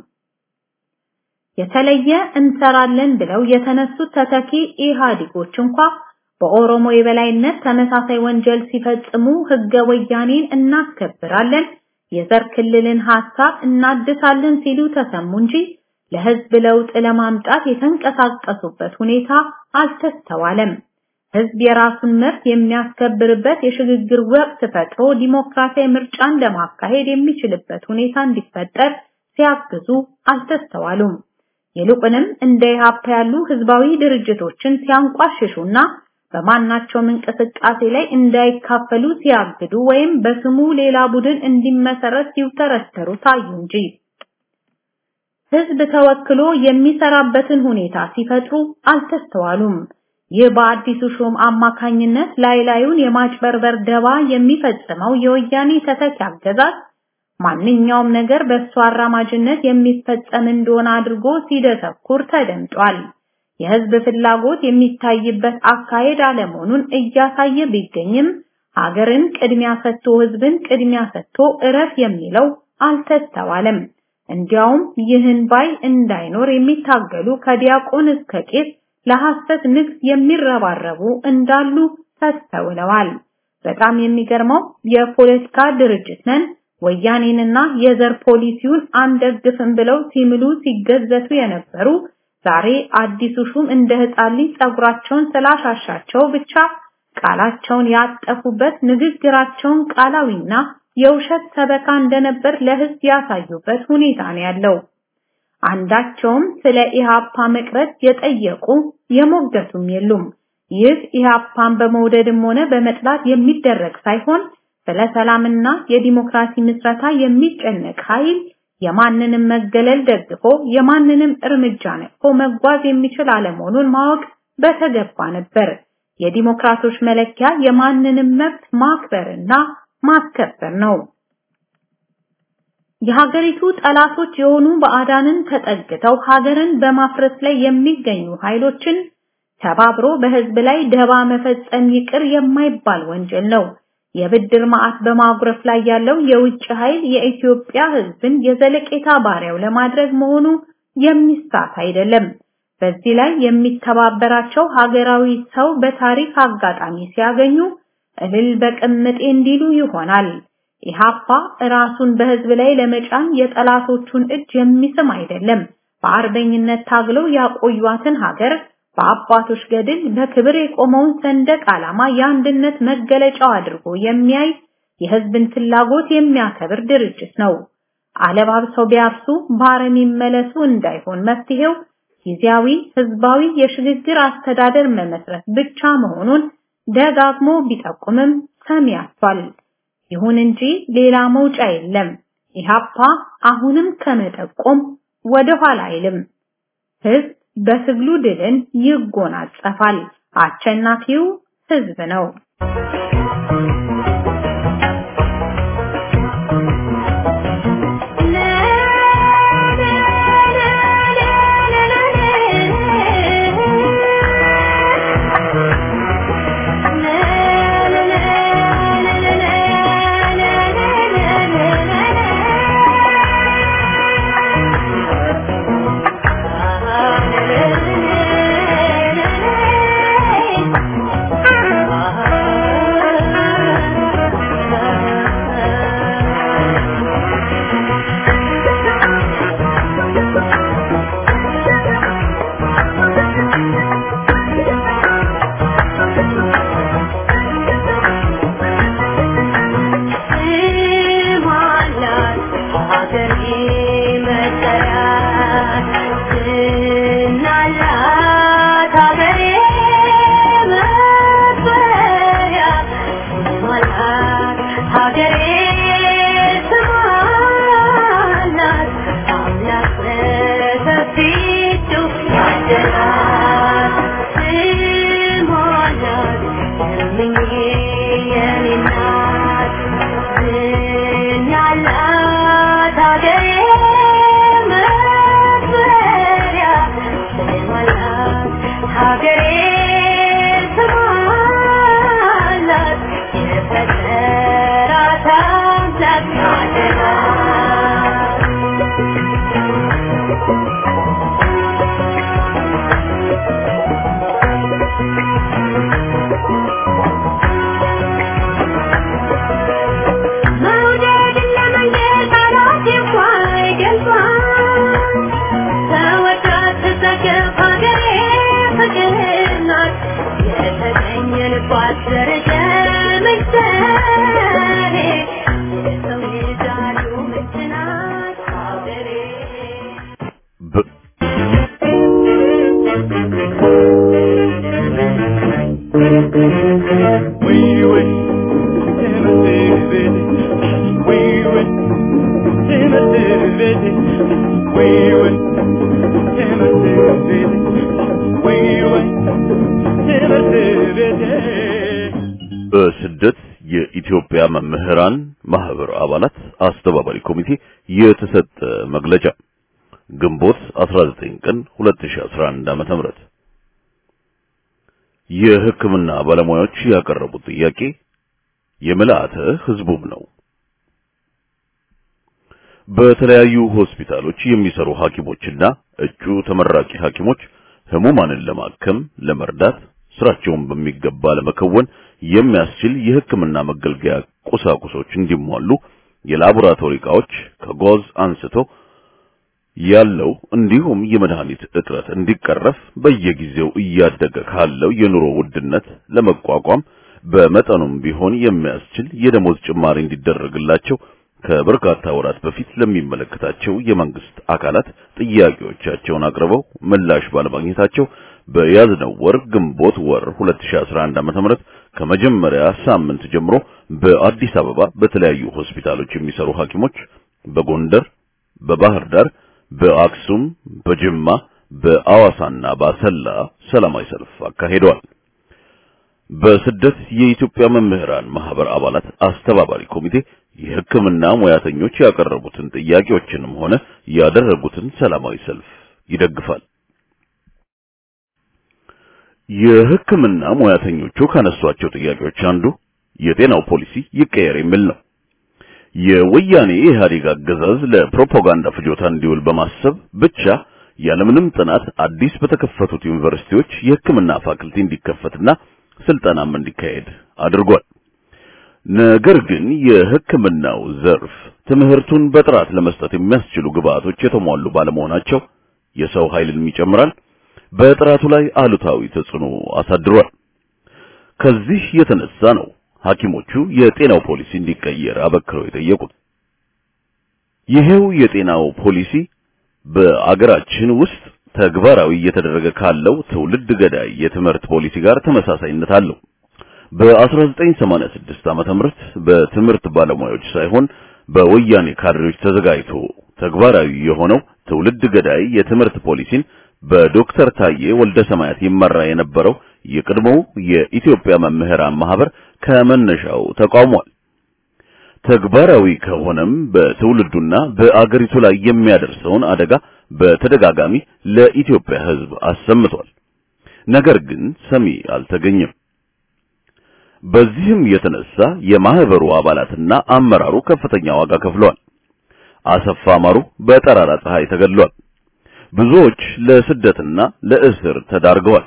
የተለየ እንሰራለን ብለው የተነሱት ተተኪ ኢህአዴጎች እንኳ በኦሮሞ የበላይነት ተመሳሳይ ወንጀል ሲፈጽሙ ህገ ወያኔን እናስከብራለን፣ የዘር ክልልን ሐሳብ እናድሳለን ሲሉ ተሰሙ እንጂ ለህዝብ ለውጥ ለማምጣት የተንቀሳቀሱበት ሁኔታ አልተስተዋለም። ህዝብ የራሱን መብት የሚያስከብርበት የሽግግር ወቅት ፈጥሮ ዲሞክራሲያዊ ምርጫን ለማካሄድ የሚችልበት ሁኔታ እንዲፈጠር ሲያግዙ አልተስተዋሉም። ይልቁንም እንደ ኢህአፓ ያሉ ህዝባዊ ድርጅቶችን ሲያንቋሽሹና በማናቸውም እንቅስቃሴ ላይ እንዳይካፈሉ ሲያግዱ ወይም በስሙ ሌላ ቡድን እንዲመሰረት ሲውተረተሩ ታዩ እንጂ ህዝብ ተወክሎ የሚሰራበትን ሁኔታ ሲፈጥሩ አልተስተዋሉም። ይህ በአዲሱ ሹም አማካኝነት ላይ ላዩን የማጭበርበር ደባ የሚፈጽመው የወያኔ ተተኪ አገዛዝ ማንኛውም ነገር በእሱ አራማጅነት የሚፈጸም እንደሆነ አድርጎ ሲደሰኩር ተደምጧል። የህዝብ ፍላጎት የሚታይበት አካሄድ አለመሆኑን እያሳየ ቢገኝም ሀገርን ቅድሚያ ሰጥቶ ህዝብን ቅድሚያ ሰጥቶ እረፍ የሚለው አልተስተዋለም። እንዲያውም ይህን ባይ እንዳይኖር የሚታገሉ ከዲያቆን እስከ ቄስ ለሐሰት ንግስ የሚረባረቡ እንዳሉ ተስተውለዋል። በጣም የሚገርመው የፖለቲካ ድርጅት ነን ወያኔንና የዘር ፖሊሲውን አንደግፍም ብለው ሲምሉ ሲገዘቱ የነበሩ ዛሬ አዲሱ ሹም እንደ ሕፃን ልጅ ጸጉራቸውን ስላሻሻቸው ብቻ ቃላቸውን ያጠፉበት ንግግራቸውን ቃላዊና የውሸት ሰበካ እንደነበር ለሕዝብ ያሳዩበት ሁኔታ ነው ያለው። አንዳቸውም ስለ ኢሃፓ መቅረት የጠየቁ የሞገቱም የሉም። ይህ ኢሃፓን በመውደድም ሆነ በመጥላት የሚደረግ ሳይሆን ስለ ሰላምና የዲሞክራሲ ምስረታ የሚጨነቅ ኃይል የማንንም መገለል ደግፎ የማንንም እርምጃ ነቅፎ መጓዝ የሚችል አለመሆኑን ማወቅ በተገባ ነበር። የዲሞክራቶች መለኪያ የማንንም መብት ማክበርና ማስከበር ነው። የሀገሪቱ ጠላቶች የሆኑ ባዕዳንን ተጠግተው ሀገርን በማፍረስ ላይ የሚገኙ ኃይሎችን ተባብሮ በህዝብ ላይ ደባ መፈጸም ይቅር የማይባል ወንጀል ነው። የብድር ማዕት በማጉረፍ ላይ ያለው የውጭ ኃይል የኢትዮጵያ ህዝብን የዘለቄታ ባሪያው ለማድረግ መሆኑ የሚሳት አይደለም። በዚህ ላይ የሚተባበራቸው ሀገራዊ ሰው በታሪክ አጋጣሚ ሲያገኙ እልል በቅምጤ እንዲሉ ይሆናል። ኢሃፓ ራሱን በህዝብ ላይ ለመጫን የጠላቶቹን እጅ የሚስም አይደለም። በአርበኝነት ታግለው ያቆዩዋትን ሀገር በአባቶች ገድል በክብር የቆመውን ሰንደቅ ዓላማ የአንድነት መገለጫው አድርጎ የሚያይ የህዝብን ፍላጎት የሚያከብር ድርጅት ነው። አለባብሰው ቢያርሱ ባረም ይመለሱ እንዳይሆን መፍትሄው ጊዜያዊ ህዝባዊ የሽግግር አስተዳደር መመስረት ብቻ መሆኑን ደጋግሞ ቢጠቁምም ሰሚ አጥቷል። ይሁን እንጂ ሌላ መውጫ የለም። ኢሃፓ አሁንም ከመጠቆም ወደ ኋላ አይልም። ህዝብ በትግሉ ድልን ይጎናጸፋል። አሸናፊው ህዝብ ነው።
በስደት የኢትዮጵያ መምህራን ማህበር አባላት አስተባባሪ ኮሚቴ የተሰጠ መግለጫ ግንቦት 19 ቀን 2011 ዓ.ም የሕክምና ባለሙያዎች ያቀረቡት ጥያቄ የምልአተ ህዝቡም ነው። በተለያዩ ሆስፒታሎች የሚሰሩ ሐኪሞችና እጩ ተመራቂ ሐኪሞች ህሙማንን ለማከም ለመርዳት ስራቸውን በሚገባ ለመከወን የሚያስችል የሕክምና መገልገያ ቁሳቁሶች እንዲሟሉ የላቦራቶሪ ዕቃዎች ከጓዝ አንስቶ ያለው እንዲሁም የመድኃኒት እጥረት እንዲቀረፍ በየጊዜው እያደገ ካለው የኑሮ ውድነት ለመቋቋም በመጠኑም ቢሆን የሚያስችል የደሞዝ ጭማሪ እንዲደረግላቸው ከበርካታ ወራት በፊት ለሚመለከታቸው የመንግስት አካላት ጥያቄዎቻቸውን አቅርበው ምላሽ ባለማግኘታቸው በያዝነው ወር ግንቦት ወር 2011 ዓ.ም ከመጀመሪያ ሳምንት ጀምሮ በአዲስ አበባ በተለያዩ ሆስፒታሎች የሚሰሩ ሐኪሞች በጎንደር፣ በባህር ዳር፣ በአክሱም፣ በጅማ፣ በአዋሳና በአሰላ ሰላማዊ ሰልፍ አካሂደዋል። በስደት የኢትዮጵያ መምህራን ማህበር አባላት አስተባባሪ ኮሚቴ የሕክምና ሙያተኞች ያቀረቡትን ጥያቄዎችንም ሆነ ያደረጉትን ሰላማዊ ሰልፍ ይደግፋል። የሕክምና ሙያተኞቹ ካነሷቸው ጥያቄዎች አንዱ የጤናው ፖሊሲ ይቀየር የሚል ነው። የወያኔ ኢህአዴግ አገዛዝ ለፕሮፓጋንዳ ፍጆታ እንዲውል በማሰብ ብቻ ያለምንም ጥናት አዲስ በተከፈቱት ዩኒቨርሲቲዎች የሕክምና ፋክልቲ እንዲከፈትና ስልጠናም እንዲካሄድ አድርጓል። ነገር ግን የሕክምናው ዘርፍ ትምህርቱን በጥራት ለመስጠት የሚያስችሉ ግብአቶች የተሟሉ ባለመሆናቸው የሰው ኃይልን ይጨምራል፣ በጥራቱ ላይ አሉታዊ ተጽዕኖ አሳድሯል። ከዚህ የተነሳ ነው ሐኪሞቹ የጤናው ፖሊሲ እንዲቀየር አበክረው የጠየቁት። ይሄው የጤናው ፖሊሲ በአገራችን ውስጥ ተግባራዊ እየተደረገ ካለው ትውልድ ገዳይ የትምህርት ፖሊሲ ጋር ተመሳሳይነት አለው። በ1986 ዓመተ ምህረት በትምህርት ባለሙያዎች ሳይሆን በወያኔ ካድሬዎች ተዘጋጅቶ ተግባራዊ የሆነው ትውልድ ገዳይ የትምህርት ፖሊሲን በዶክተር ታዬ ወልደ ሰማያት ይመራ የነበረው የቀድሞው የኢትዮጵያ መምህራን ማህበር ከመነሻው ተቃውሟል። ተግባራዊ ከሆነም በትውልዱና በአገሪቱ ላይ የሚያደርሰውን አደጋ በተደጋጋሚ ለኢትዮጵያ ሕዝብ አሰምቷል። ነገር ግን ሰሚ አልተገኘም። በዚህም የተነሳ የማህበሩ አባላትና አመራሩ ከፍተኛ ዋጋ ከፍለዋል። አሰፋ ማሩ በጠራራ ፀሐይ ተገድሏል። ብዙዎች ለስደትና ለእስር ተዳርገዋል።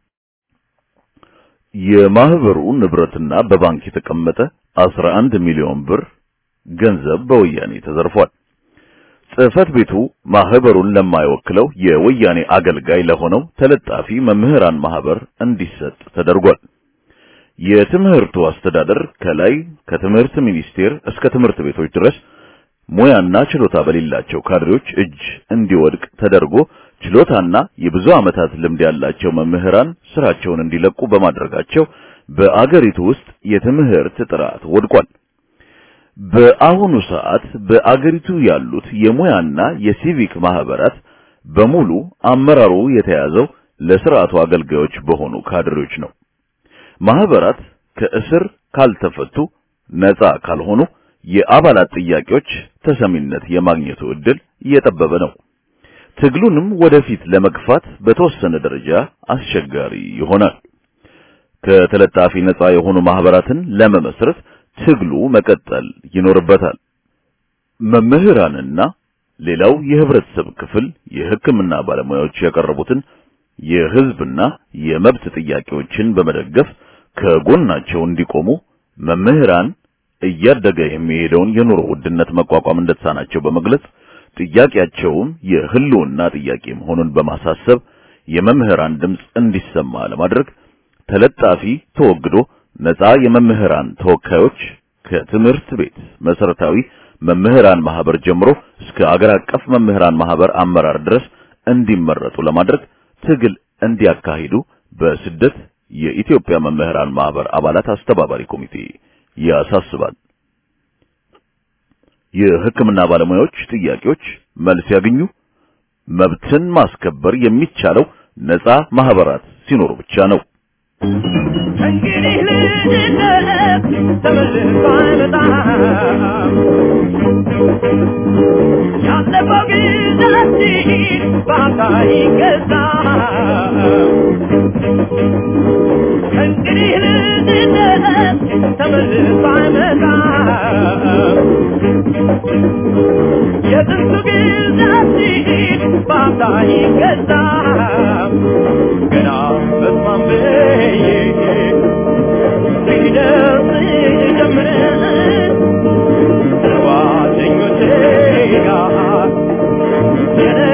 የማህበሩ ንብረትና በባንክ የተቀመጠ 11 ሚሊዮን ብር ገንዘብ በወያኔ ተዘርፏል። ጽሕፈት ቤቱ ማህበሩን ለማይወክለው የወያኔ አገልጋይ ለሆነው ተለጣፊ መምህራን ማህበር እንዲሰጥ ተደርጓል። የትምህርቱ አስተዳደር ከላይ ከትምህርት ሚኒስቴር እስከ ትምህርት ቤቶች ድረስ ሙያና ችሎታ በሌላቸው ካድሬዎች እጅ እንዲወድቅ ተደርጎ ችሎታና የብዙ ዓመታት ልምድ ያላቸው መምህራን ስራቸውን እንዲለቁ በማድረጋቸው በአገሪቱ ውስጥ የትምህርት ጥራት ወድቋል። በአሁኑ ሰዓት በአገሪቱ ያሉት የሙያና የሲቪክ ማህበራት በሙሉ አመራሩ የተያዘው ለስርዓቱ አገልጋዮች በሆኑ ካድሬዎች ነው። ማህበራት ከእስር ካልተፈቱ ነፃ ካልሆኑ የአባላት ጥያቄዎች ተሰሚነት የማግኘቱ ዕድል እየጠበበ ነው። ትግሉንም ወደፊት ለመግፋት በተወሰነ ደረጃ አስቸጋሪ ይሆናል። ከተለጣፊ ነፃ የሆኑ ማህበራትን ለመመስረት ትግሉ መቀጠል ይኖርበታል። መምህራንና ሌላው የህብረተሰብ ክፍል የሕክምና ባለሙያዎች ያቀረቡትን የህዝብና የመብት ጥያቄዎችን በመደገፍ ከጎናቸው እንዲቆሙ መምህራን እያደገ የሚሄደውን የኑሮ ውድነት መቋቋም እንደተሳናቸው በመግለጽ ጥያቄያቸውም የህልውና ጥያቄ መሆኑን በማሳሰብ የመምህራን ድምፅ እንዲሰማ ለማድረግ ተለጣፊ ተወግዶ ነፃ የመምህራን ተወካዮች ከትምህርት ቤት መሰረታዊ መምህራን ማህበር ጀምሮ እስከ አገር አቀፍ መምህራን ማህበር አመራር ድረስ እንዲመረጡ ለማድረግ ትግል እንዲያካሂዱ በስደት የኢትዮጵያ መምህራን ማህበር አባላት አስተባባሪ ኮሚቴ ያሳስባል። የሕክምና ባለሙያዎች ጥያቄዎች መልስ ያገኙ። መብትን ማስከበር የሚቻለው ነፃ ማህበራት ሲኖሩ ብቻ ነው።
እንግዲህ ልጅነት ተመልሶ አይመጣም። ያለፈው ጊዜያችን በአንተ አይገዛም። እንግዲህ ልጅነት ተመልሶ አይመጣም። የጥንቱ ጊዜያችን በአንተ አይገዛም። ገና በስማም ብዬ ሲደርስ ጀምረን ጓደኞቼ ጋር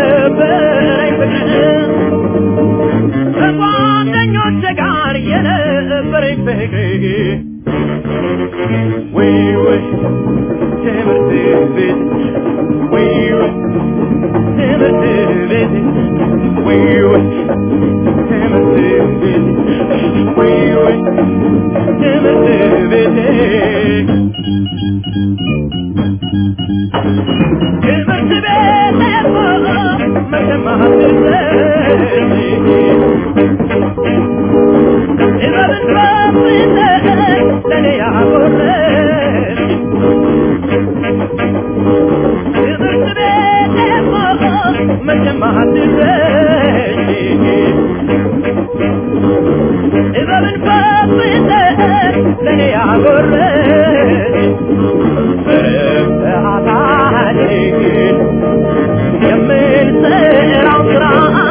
ወይ ወይ ትምህርት ቤት ወይ ወይ ትምህርት ቤት ወይ ወይ ትምህርት ቤት ወይ ወይ ትምህርት ቤት ትምህርት ቤት መሰማት ለኔ ያጎረች ትምህርት ቤት መቼም አትረሽ እበብን ፈትተህ ለኔ ያጎረች በሰዓታችን የምንሰራው ስራ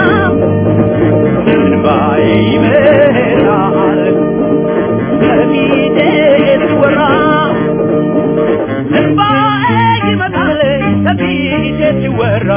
እንባዬ ይመራል ከፊቴ ሲወራ እንባዬ ይመጣል ከፊቴ ሲወራ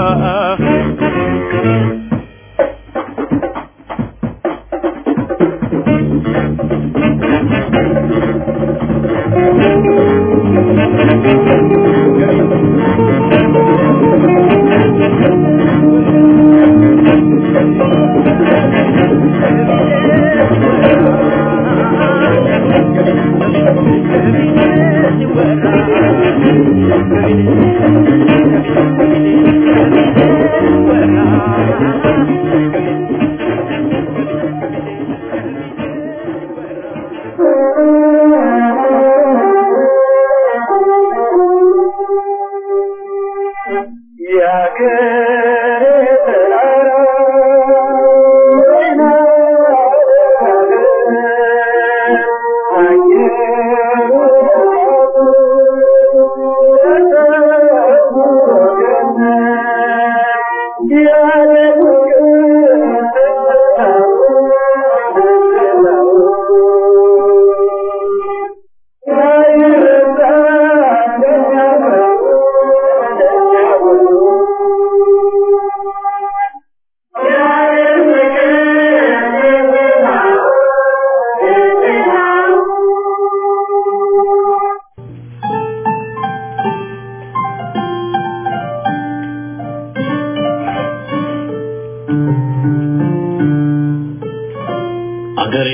አገሬ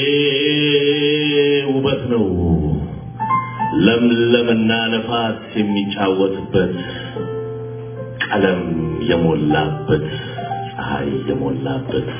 ውበት ነው ለምለምና ነፋስ የሚጫወትበት ቀለም የሞላበት ፀሐይ የሞላበት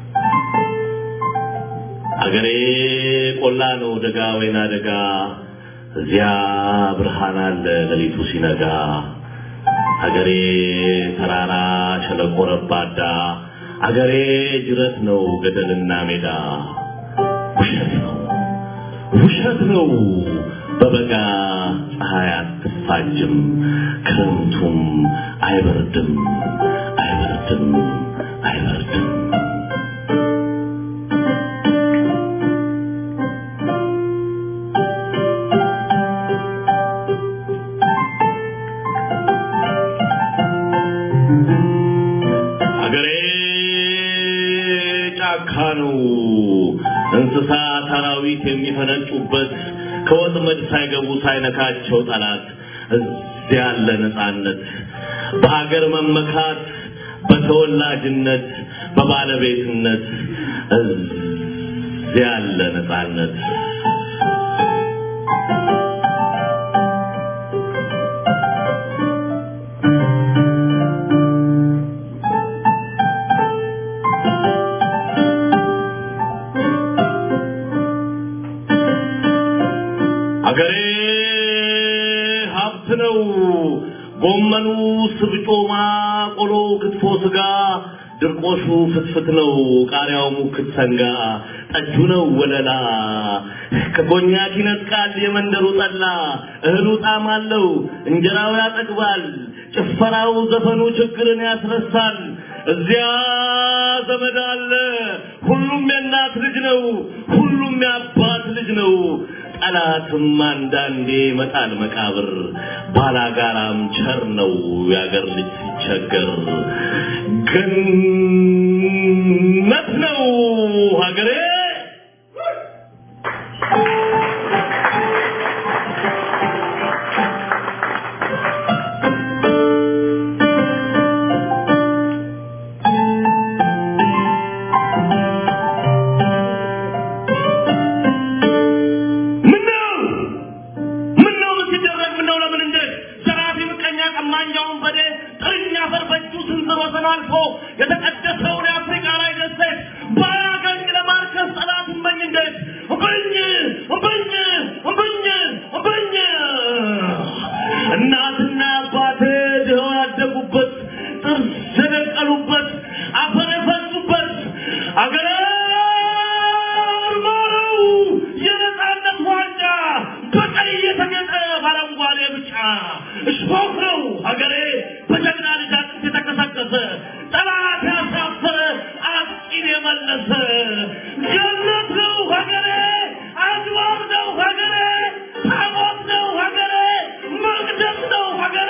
አገሬ ቆላ ነው ደጋ ወይና ደጋ እዚያ ብርሃን አለ ሌሊቱ ሲነጋ አገሬ ተራራ ሸለቆ ረባዳ አገሬ ጅረት ነው ገደልና ሜዳ ውሸት ነው ውሸት ነው በበጋ ፀሐይ አትፋጅም ክረምቱም አይበርድም አይበርድም አይበርድም አገሬ ጫካ ነው እንስሳ አራዊት የሚፈነጩበት ከወጥመድ ሳይገቡ ሳይነካቸው ጠላት እዚያ ያለ ነፃነት በአገር መመካት በተወላጅነት በባለቤትነት እዚያ ያለ ነፃነት አገሬ ሀብት ነው። ጎመኑ፣ ስብጮማ፣ ቆሎ፣ ክትፎ፣ ስጋ፣ ድርቆሹ ፍትፍት ነው። ቃሪያው ሙክት ሰንጋ፣ ጠጁ ነው ወለላ። ከኮኛክ ይነጥቃል የመንደሩ ጠላ። እህሉ ጣዕም አለው፣ እንጀራው ያጠግባል። ጭፈራው፣ ዘፈኑ ችግርን ያስረሳል። እዚያ ዘመድ አለ። ሁሉም የእናት ልጅ ነው። ሁሉም የአባት ልጅ ነው። ጠላትም አንዳንዴ መጣል መቃብር ባላጋራም ቸር ነው የአገር ልጅ ሲቸገር ገነት ነው ሀገሬ ባህርን አልፎ የተቀደሰውን የአፍሪካ ላይ ደሴት ባያገኝ ለማርከስ ጠላት እመኝ እንዴት እምብኝ እምብኝ እምብኝ እምብኝ እናትና አባቴ ድኸው ያደጉበት ጥርስ የደቀሉበት አፈር የፈሱበት አገሬ ማረው የነፃነት ዋንጫ በቀይ የተጌጠ በአረንጓዴ ብጫ እሾህ ነው ሀገሬ በጀግና ልጅ አጥንት የተከሰከሰ ጠላት ያሳፈረ አጥቂን የመለሰ ገነት ነው ሀገሬ አድባር ነው ሀገሬ ታቦት ነው ሀገሬ መቅደስ ነው ሀገሬ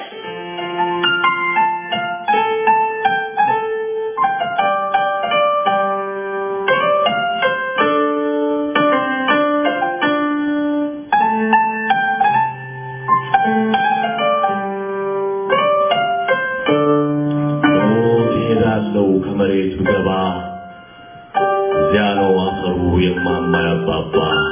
ሞት ይሄዳለው ከመሬት ብገባ እዚያ ነው አፈሩ የማማ ያባባ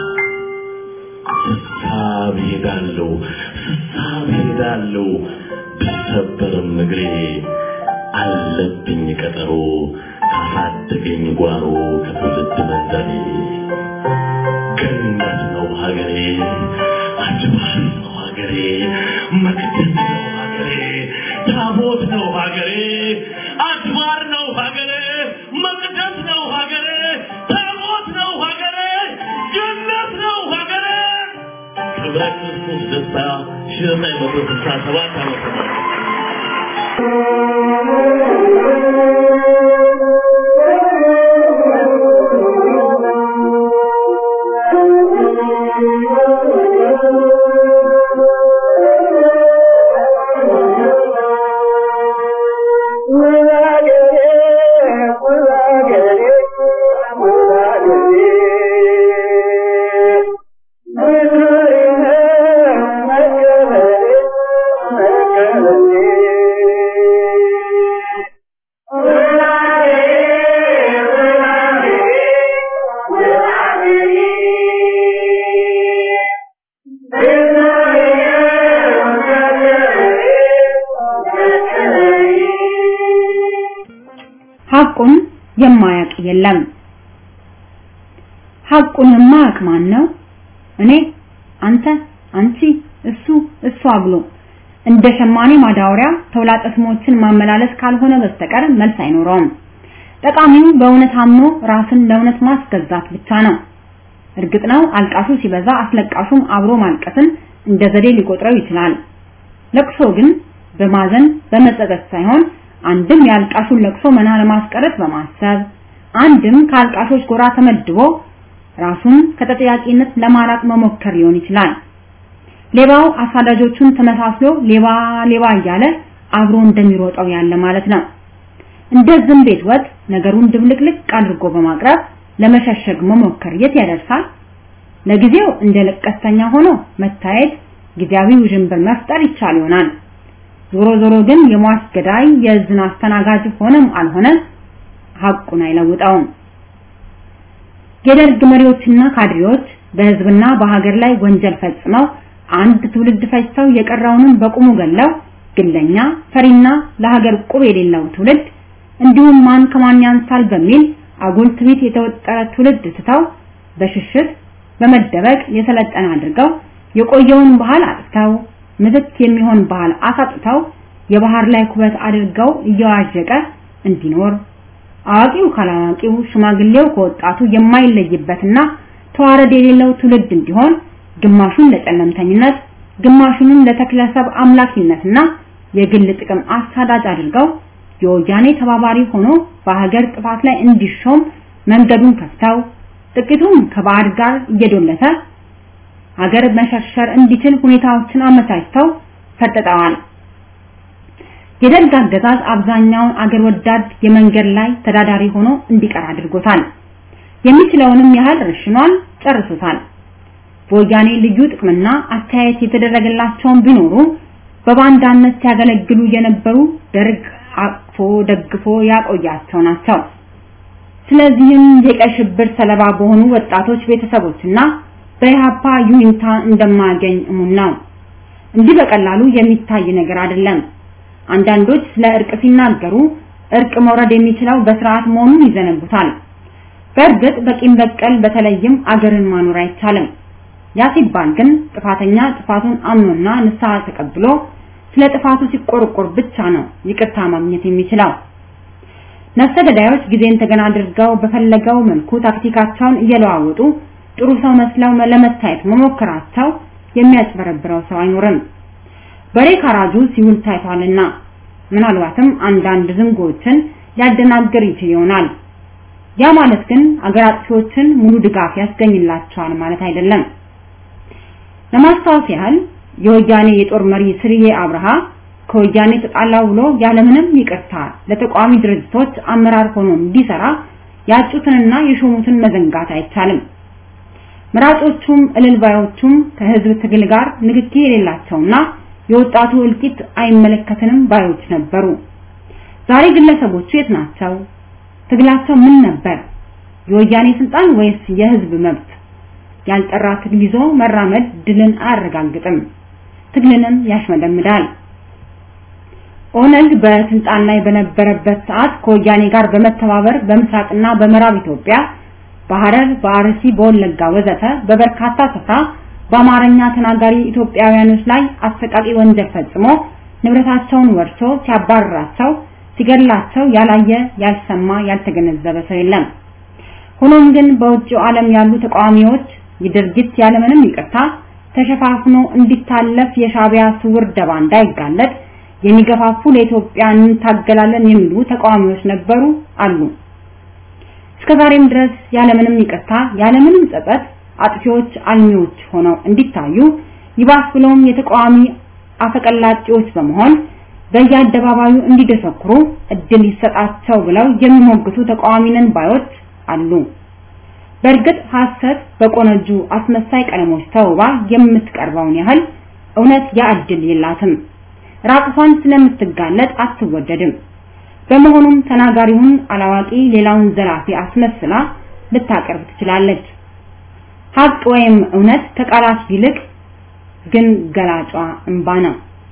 ስሳብ ይሄዳለው ስሳብ ይሄዳለው ቢሰበርም እግሬ አለብኝ ቀጠሮ ካሳደገኝ ጓሮ ከትውልድ መንደሬ ገነት ነው ሀገሬ አድባር ነው ሀገሬ መቅደስ ነው ሀገሬ ታቦት ነው ሀገሬ አድባር ነው ሀገሬ መቅደስ ነው ሀገሬ ታቦት ነው ሀገሬ ገነት ነው ሀገሬ ክብረ ክርስቶስ ደስታ ሺህ ዘጠኝ መቶ ስልሳ ሰባት ዓመተ ምህረት
ሐቁን የማያውቅ የለም። ሐቁን የማያውቅ ማን ነው? እኔ፣ አንተ፣ አንቺ፣ እሱ፣ እሷ ብሎ እንደ ሸማኔ ማዳወሪያ ተውላጠ ስሞችን ማመላለስ ካልሆነ በስተቀር መልስ አይኖረውም። ጠቃሚው በእውነት አምኖ ራስን ለእውነት ማስገዛት ብቻ ነው። እርግጥ ነው አልቃሹ ሲበዛ አስለቃሹም አብሮ ማልቀስን እንደ ዘዴ ሊቆጥረው ይችላል። ለቅሶ ግን በማዘን በመጸጸት ሳይሆን አንድም የአልቃሹን ለቅሶ መና ለማስቀረት በማሰብ አንድም ከአልቃሾች ጎራ ተመድቦ ራሱን ከተጠያቂነት ለማራቅ መሞከር ሊሆን ይችላል። ሌባው አሳዳጆቹን ተመሳስሎ ሌባ ሌባ እያለ አብሮ እንደሚሮጠው ያለ ማለት ነው። እንደ ዝም ቤት ወጥ ነገሩን ድብልቅልቅ አድርጎ በማቅረብ ለመሸሸግ መሞከር የት ያደርሳል? ለጊዜው እንደ ለቀስተኛ ሆኖ መታየት ጊዜያዊ ውዥንብር መፍጠር ይቻል ይሆናል። ዞሮ ዞሮ ግን የሟች ገዳይ የዝና አስተናጋጅ ሆነም አልሆነ ሐቁን አይለውጠውም። የደርግ መሪዎችና ካድሬዎች በህዝብና በሀገር ላይ ወንጀል ፈጽመው አንድ ትውልድ ፈጅተው የቀረውንም በቁሙ ገለው ግለኛ ፈሪና ለሀገር ቁብ የሌለው ትውልድ እንዲሁም ማን ከማን ያንሳል በሚል አጉል ትዕቢት የተወጠረ ትውልድ ትተው በሽሽት በመደበቅ የሰለጠነ አድርገው የቆየውን ባህል አጥተው ምትክ የሚሆን ባህል አሳጥተው የባህር ላይ ኩበት አድርገው እየዋዠቀ እንዲኖር አዋቂው ካላዋቂው ሽማግሌው ከወጣቱ የማይለይበትና ተዋረድ የሌለው ትውልድ እንዲሆን ግማሹን ለጨለምተኝነት ግማሹንም ለተክለሰብ አምላኪነትና የግል ጥቅም አሳዳጅ አድርገው የወያኔ ተባባሪ ሆኖ በሀገር ጥፋት ላይ እንዲሾም መንገዱን ከፍተው ጥቂቱም ከባዕድ ጋር እየዶለተ ሀገር መሸርሸር እንዲችል ሁኔታዎችን አመቻችተው ፈጥጠዋል። የደርግ አገዛዝ አብዛኛውን አገር ወዳድ የመንገድ ላይ ተዳዳሪ ሆኖ እንዲቀር አድርጎታል። የሚችለውንም ያህል ረሽኗል፣ ጨርሶታል። በወያኔ ልዩ ጥቅምና አስተያየት የተደረገላቸውን ቢኖሩ በባንዳነት ሲያገለግሉ የነበሩ ደርግ አቅፎ ደግፎ ያቆያቸው ናቸው። ስለዚህም የቀይ ሽብር ሰለባ በሆኑ ወጣቶች ቤተሰቦችና በኢህአፓ ዩኒታ እንደማያገኝ እሙን ነው። እንዲህ በቀላሉ የሚታይ ነገር አይደለም። አንዳንዶች ስለ እርቅ ሲናገሩ
እርቅ መውረድ የሚችለው በስርዓት መሆኑን ይዘነጉታል። በእርግጥ በቂም በቀል በተለይም አገርን ማኖር አይቻልም። ያ ሲባል ግን ጥፋተኛ ጥፋቱን አምኖና ንስሐ ተቀብሎ ስለ ጥፋቱ ሲቆርቆር ብቻ ነው ይቅርታ ማግኘት የሚችለው። ነፍሰ ገዳዮች ጊዜን ተገና አድርገው በፈለገው መልኩ ታክቲካቸውን እየለዋወጡ ጥሩ ሰው መስለው ለመታየት መሞከራቸው የሚያጭበረብረው ሰው አይኖርም። በሬ ካራጁ ሲውል ታይቷልና ምናልባትም አንዳንድ ዝንጎችን ሊያደናግር ይችል ይሆናል። ያ ማለት ግን አገር አጥፊዎችን ሙሉ ድጋፍ ያስገኝላቸዋል ማለት አይደለም። ለማስታወስ ያህል የወያኔ የጦር መሪ ስርዬ አብርሃ ከወያኔ ተጣላው ብሎ ያለምንም ይቅርታ ለተቋሚ ድርጅቶች አመራር ሆኖ እንዲሰራ ያጩትንና የሾሙትን መዘንጋት አይቻልም። መራጮቹም እልልባዮቹም ከህዝብ ትግል ጋር ንክኪ የሌላቸውና የወጣቱ እልቂት አይመለከተንም ባዮች ነበሩ። ዛሬ ግለሰቦቹ የት ናቸው? ትግላቸው ምን ነበር? የወያኔ ስልጣን ወይስ የህዝብ መብት? ያልጠራ ትግል ይዞ መራመድ ድልን አያረጋግጥም፣ ትግልንም ያሽመደምዳል። ኦነግ በስልጣን ላይ በነበረበት ሰዓት ከወያኔ ጋር በመተባበር በምስራቅና በምዕራብ ኢትዮጵያ በሐረር፣ በአርሲ፣ በወለጋ ወዘተ በበርካታ ስፍራ በአማርኛ ተናጋሪ ኢትዮጵያውያኖች ላይ አሰቃቂ ወንጀል ፈጽሞ ንብረታቸውን ወርሶ ሲያባርራቸው ሲገድላቸው ያላየ ያልሰማ ያልተገነዘበ ሰው የለም። ሆኖም ግን በውጭው ዓለም ያሉ ተቃዋሚዎች የድርጊት ያለምንም ይቅርታ ተሸፋፍኖ እንዲታለፍ የሻቢያ ስውር ደባ እንዳይጋለጥ የሚገፋፉ ለኢትዮጵያ እንታገላለን የሚሉ ተቃዋሚዎች ነበሩ አሉ። እስከዛሬም ድረስ ያለምንም ይቅርታ ያለምንም ጸጸት አጥፊዎች አልሚዎች ሆነው እንዲታዩ ይባስ ብለውም የተቃዋሚ አፈቀላጤዎች በመሆን በየአደባባዩ እንዲደሰኩሩ እድል ይሰጣቸው ብለው የሚሞግቱ ተቃዋሚንን ባዮች አሉ። በእርግጥ ሐሰት በቆነጁ አስመሳይ ቀለሞች ተውባ የምትቀርበውን ያህል እውነት ያ እድል የላትም። ራቁቷን ስለምትጋለጥ አትወደድም። በመሆኑም ተናጋሪውን አላዋቂ ሌላውን ዘላፊ አስመስላ ልታቀርብ ትችላለች። ሀቅ ወይም እውነት ከቃላት ይልቅ ግን ገላጯ እንባ ነው።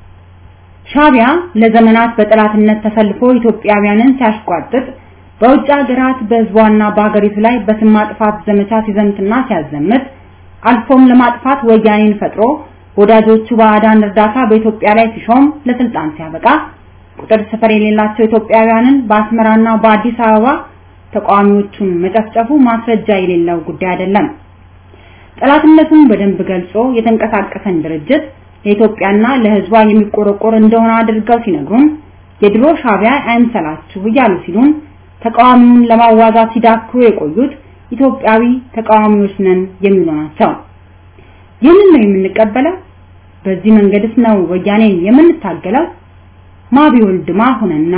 ሻቢያ ለዘመናት በጠላትነት ተሰልፎ ኢትዮጵያውያንን ሲያሽቋጥጥ በውጭ ሀገራት በህዝቧና በሀገሪቱ ላይ በስም ማጥፋት ዘመቻ ሲዘምትና ሲያዘምት አልፎም ለማጥፋት ወያኔን ፈጥሮ ወዳጆቹ ባዕዳን እርዳታ በኢትዮጵያ ላይ ሲሾም ለስልጣን ሲያበቃ ቁጥር ስፍር የሌላቸው ኢትዮጵያውያንን በአስመራና በአዲስ አበባ ተቃዋሚዎቹን መጨፍጨፉ ማስረጃ የሌለው ጉዳይ አይደለም። ጠላትነቱን በደንብ ገልጾ የተንቀሳቀሰን ድርጅት ለኢትዮጵያና ለህዝቧ የሚቆረቆር እንደሆነ አድርገው ሲነግሩን የድሮ ሻቢያ አይምሰላችሁ እያሉ ሲሉን ተቃዋሚውን ለማዋጋት ሲዳክሩ የቆዩት ኢትዮጵያዊ ተቃዋሚዎች ነን የሚሉ ናቸው። ይህንን ነው የምንቀበለው? በዚህ መንገድስ ነው ወያኔን የምንታገለው? ማቢወልድ ማሁንና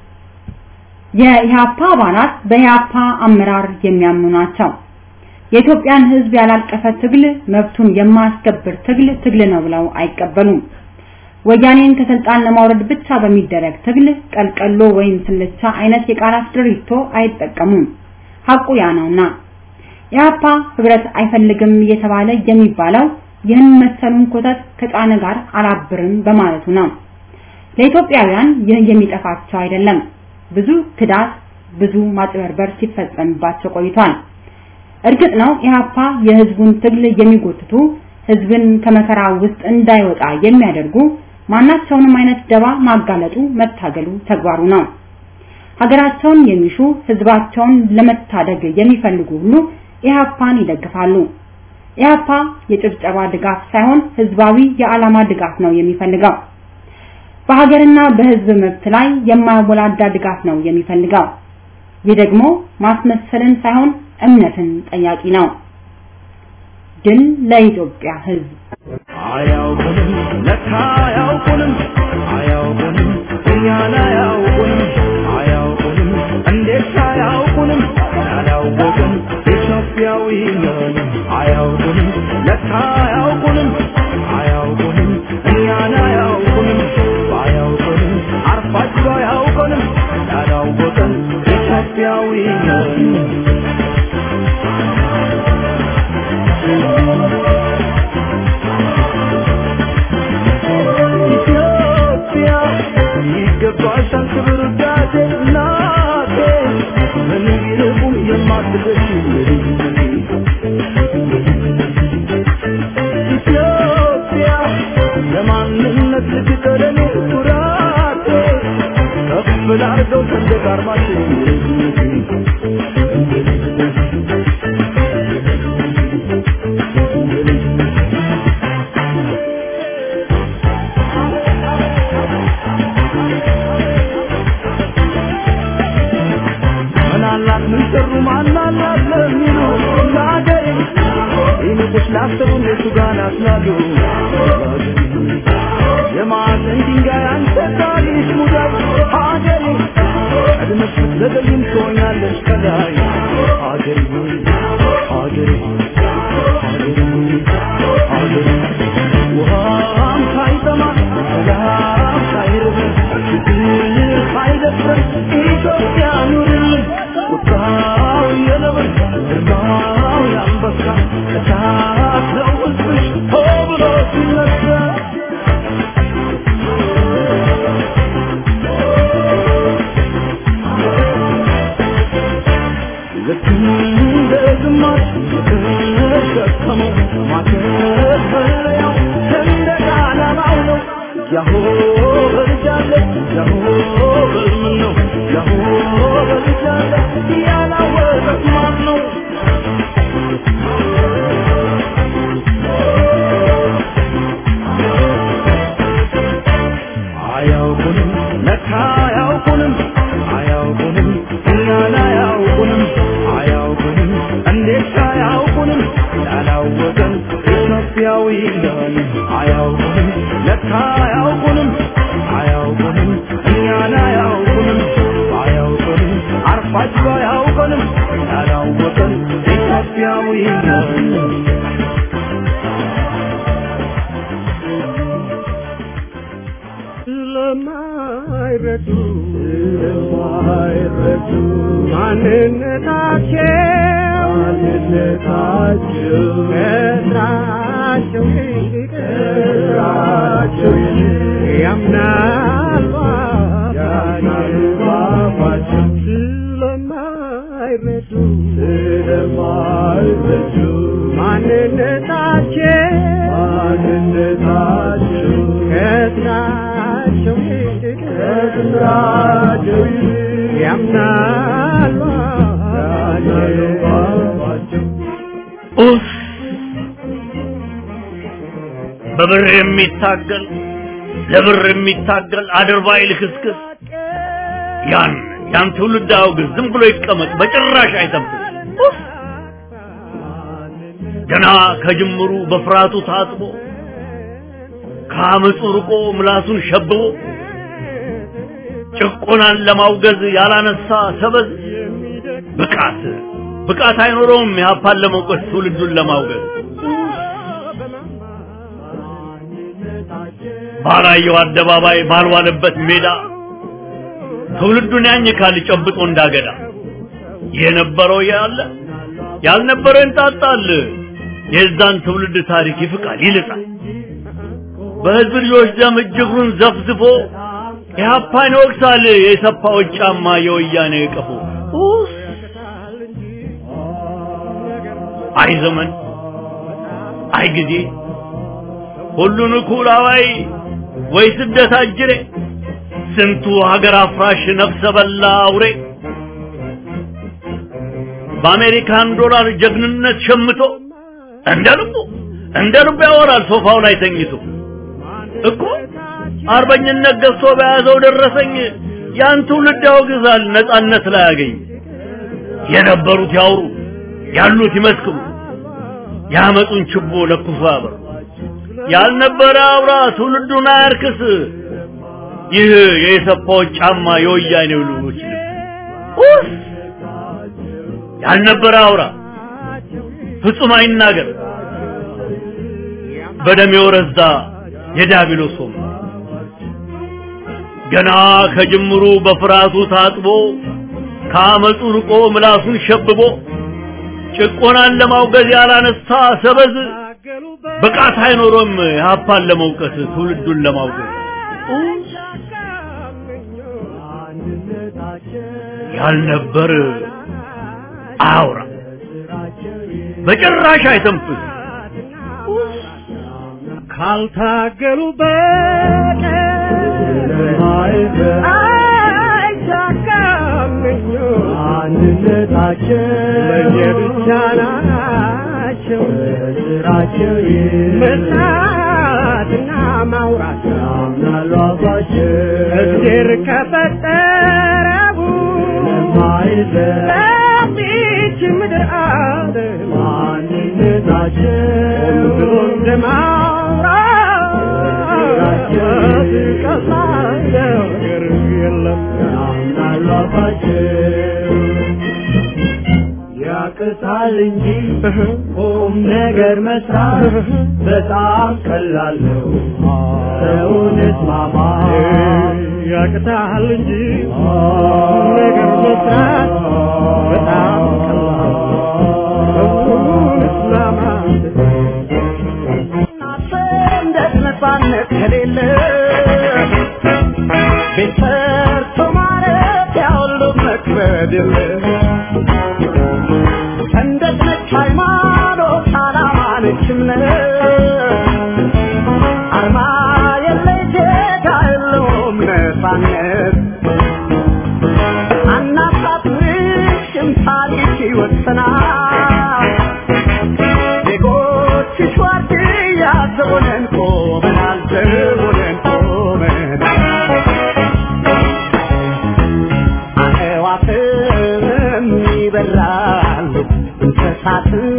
የኢህአፓ አባላት በኢህአፓ አመራር የሚያምኑ ናቸው። የኢትዮጵያን ህዝብ ያላቀፈ ትግል መብቱን የማያስከብር ትግል ትግል ነው ብለው አይቀበሉም። ወያኔን ከስልጣን ለማውረድ ብቻ በሚደረግ ትግል ቀልቀሎ ወይም ስልቻ አይነት የቃላት ድሪቶ አይጠቀሙም። ሐቁ ያ ነውና ኢህአፓ ህብረት አይፈልግም እየተባለ የሚባለው ይህን መሰሉን ኮተት ከጫነ ጋር አላብርም በማለቱ ነው። ለኢትዮጵያውያን ይህ የሚጠፋቸው አይደለም። ብዙ ክዳት፣ ብዙ ማጭበርበር ሲፈጸምባቸው ቆይቷል። እርግጥ ነው ኢህአፓ የህዝቡን ትግል የሚጎትቱ ህዝብን ከመከራ ውስጥ እንዳይወጣ የሚያደርጉ ማናቸውንም አይነት ደባ ማጋለጡ መታገሉ ተግባሩ ነው። ሀገራቸውን የሚሹ ህዝባቸውን ለመታደግ የሚፈልጉ ሁሉ ኢህአፓን ይደግፋሉ። ኢህአፓ የጭብጨባ ድጋፍ ሳይሆን ህዝባዊ የዓላማ ድጋፍ ነው የሚፈልገው። በሀገርና በህዝብ መብት ላይ የማያወላዳ ድጋፍ ነው የሚፈልገው። ይህ ደግሞ ማስመሰልን ሳይሆን እምነትን ጠያቂ ነው። ድል ለኢትዮጵያ ህዝብ።
አያውቁንም ለካ አያውቁንም አያውቁንም እኛን አያውቁንም አያውቁንም እንዴት አያውቁንም ያላወቅን ኢትዮጵያዊ ነን አያውቁንም ለካ አያውቁንም አያውቁንም እኛን አያውቁንም ባያውቁንም አርፋቸው አያውቁንም ያላወቅን ኢትዮጵያዊ ነን ኢትዮጵያ ዘገይም ትሆኛለሽ ከላይ ሀገሬ ሆይ ሀገሬ ሆይ ሀገሬ ሆይ ሀገሬ ውሃም ሳይጠማ ሰላም ሳይርበን ችግር ሳይደፍረን ኢትዮጵያ ኑርልን ቁጣው የነብር ግርማው የአንበሳ እሳት ነው ሕዝብሽ ሆ ብሎ ሲነሳ ልክ እንደ ግማሽ የተሸከመው ማከፈለያው ሰንደቅ ዓላማው ነው። ያሆ በልጃለ ያሆ በልምን ነው ያሆ በልጃለ ያላወቀት ማን ነው? አያውቁንም ለካ አያውቁንም አያውቁንም እኛን አያውቁንም አያውቁንም እንዴት አያውቁንም ያላወቀን ኢትዮጵያዊ ነን አያውቁንም ለካ አያውቁንም አያውቁንም እኛን አያውቁንም አያውቁንም አርፋችሁ አያውቁንም ያላወቀን ኢትዮጵያዊ ነን ስለማይረዱ ስለማይረዱ ማንነታቸው ማንነታቸው ከስራቸው ይልቅ ከስራቸው ይልቅ ያምናሉ ያምናሉ ባፋቸው ስለማይረዱ ስለማይረዱ ማንነታቸው ማንነታቸው ከስራቸው ይልቅ ከስራቸው ይልቅ ያምናሉ ያምናሉ ባፋቸው
ኡፍ! በብር የሚታገል ለብር የሚታገል አድርባይ ልክስክስ ያን ያን ትውልድ አውግዝ፣ ዝም ብሎ ይቀመጥ፣ በጭራሽ አይተንፍስ። ኡፍ! ገና ከጅምሩ በፍርሃቱ ታጥቦ ከአመፁ ርቆ ምላሱን ሸብቦ ጭቆናን ለማውገዝ ያላነሳ ሰበዝ ብቃት ብቃት አይኖረውም የሀፓን ለመውቀስ ትውልዱን ለማውገዝ ባላየው አደባባይ ባልዋለበት ሜዳ ትውልዱን ያኝካል ጨብጦ እንዳገዳ የነበረው ያለ ያልነበረው እንጣጣል የዛን ትውልድ ታሪክ ይፍቃል ይልጣል በህዝብ ልጆች ደም እጅግሩን ዘፍዝፎ ኢህአፓን ይወቅሳል የሰፋዎች ጫማ የወያኔ ቀፎ ኡፍ! አይ ዘመን አይ ጊዜ ሁሉን እኩል አዋይ ወይ ስደት አጅሬ ስንቱ ሀገር አፍራሽ ነፍሰ በላ አውሬ በአሜሪካን ዶላር ጀግንነት ሸምቶ እንደ ልቡ እንደ ልቡ ያወራል ሶፋው ላይ ተኝቶ እኮ አርበኝነት ገዝቶ በያዘው ደረሰኝ ያን ትውልድ ያወግዛል ነጻነት ላይ ያገኝ የነበሩት ያውሩ ያሉት ይመስክሩ ያመጡን ችቦ ለኩሶ ያበሩ ያልነበረ አውራ ትውልዱን አያርክስ ይህ የኢሰፓዎች ጫማ የወያኔው ልጆች ልብስ ኡፍ! ያልነበረ አውራ ፍጹም አይናገር በደም የወረዛ የዲያብሎስ ወንበር ገና ከጅምሩ በፍርሃቱ ታጥቦ ከአመፁ ርቆ ምላሱን ሸብቦ ጭቆናን ለማውገዝ ያላነሳ ሰበዝ ብቃት አይኖሮም የሀፓን ለመውቀስ ትውልዱን ለማውገዝ ያልነበር አያውራ በጭራሽ አይተንፍስ
ካልታገሉ በቀር አይሳካም አንድነታቸው ለየብቻ ናቸው ስራቸው መስራትና ማውራት ያምናሉ አባቸው እግዜር ከፈጠረው ለዚች ምድር አለ ማንነታቸው ብሎ እንደማውራት ቀላል ነገር የለም ያምናሉ አባቸው ያቅታል እንጂ ቁም ነገር መስራት በጣም ቀላል ነው። ሰውን እስማማ ያቅታል እንጂ ቁም ነገር መስራት በጣም ቀላል ሰውን እስማማ ሰንደቅ ነፃነት ከሌለ ቤት ሰርቶ ማለት ያሁሉ መክበድ የለ ሰንደቅ ነች ሃይማኖት ዓላማ ነች እምነት አርማ የለይ ዜጋ የለውም ነፃነት አናሳፍርሽም ታሪክ ይወሰናል ዜጎችሽ ዋርድያ ዘቦነን ቆመናል ዘቦነን ቆመናል አዕዋፍም ይበራሉ እንስሳትም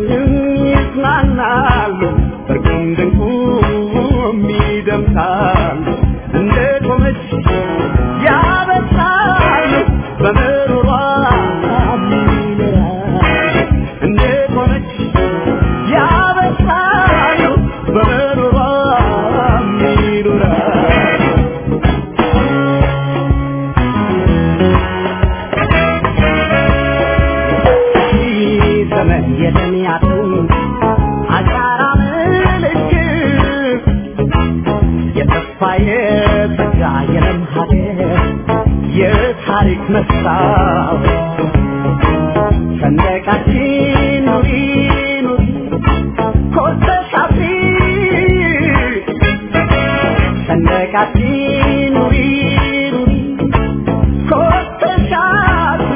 ይዝናናሉ እርቁም ድንቁም ይደምሳሉ እንደ ቆመች ያበሳሉ በምሩሯ ይኖራሉ እንደ ቆመች ያበሳሉ በምሩሯ ይኖራሉ ዘመን የተሚያቱ አሻራ ምልክት የተስፋ የጸጋ የለም ሀገር የታሪክ መስታወት ሰንደቃችን ኑሪ ኑሪ ኮርተሽ አፍሪ ሰንደቃችን ኑሪ ኑሪ ኮርተሽ አፍሪ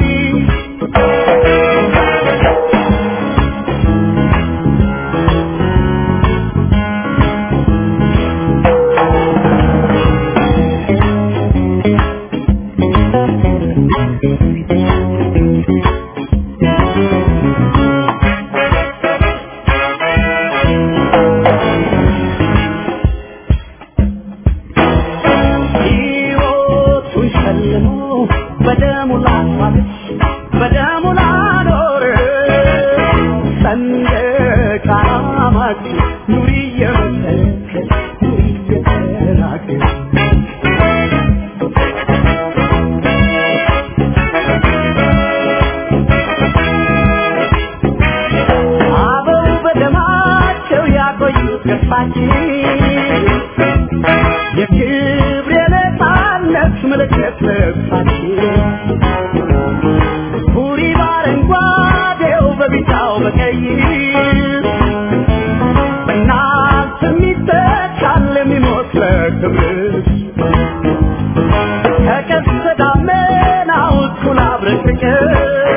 ሕይወቱን ሸልሞ በደሙ ላስዋበች በደሙ ላኖረ ሰንደቅ ዓላማችን ኑሪ እየመሰከር ኑሪ እየተናገር አበው በደማቸው ያቆዩት ገፋችን የክብር የነፃነት ምልክት ልብሳችን ቡሪ በአረንጓዴው በቢጫው በቀይ በእናንተ የሚተካል የሚሞት ለክብርሽ ከቀስተ ደመናው እኩል አብረን ፍቅር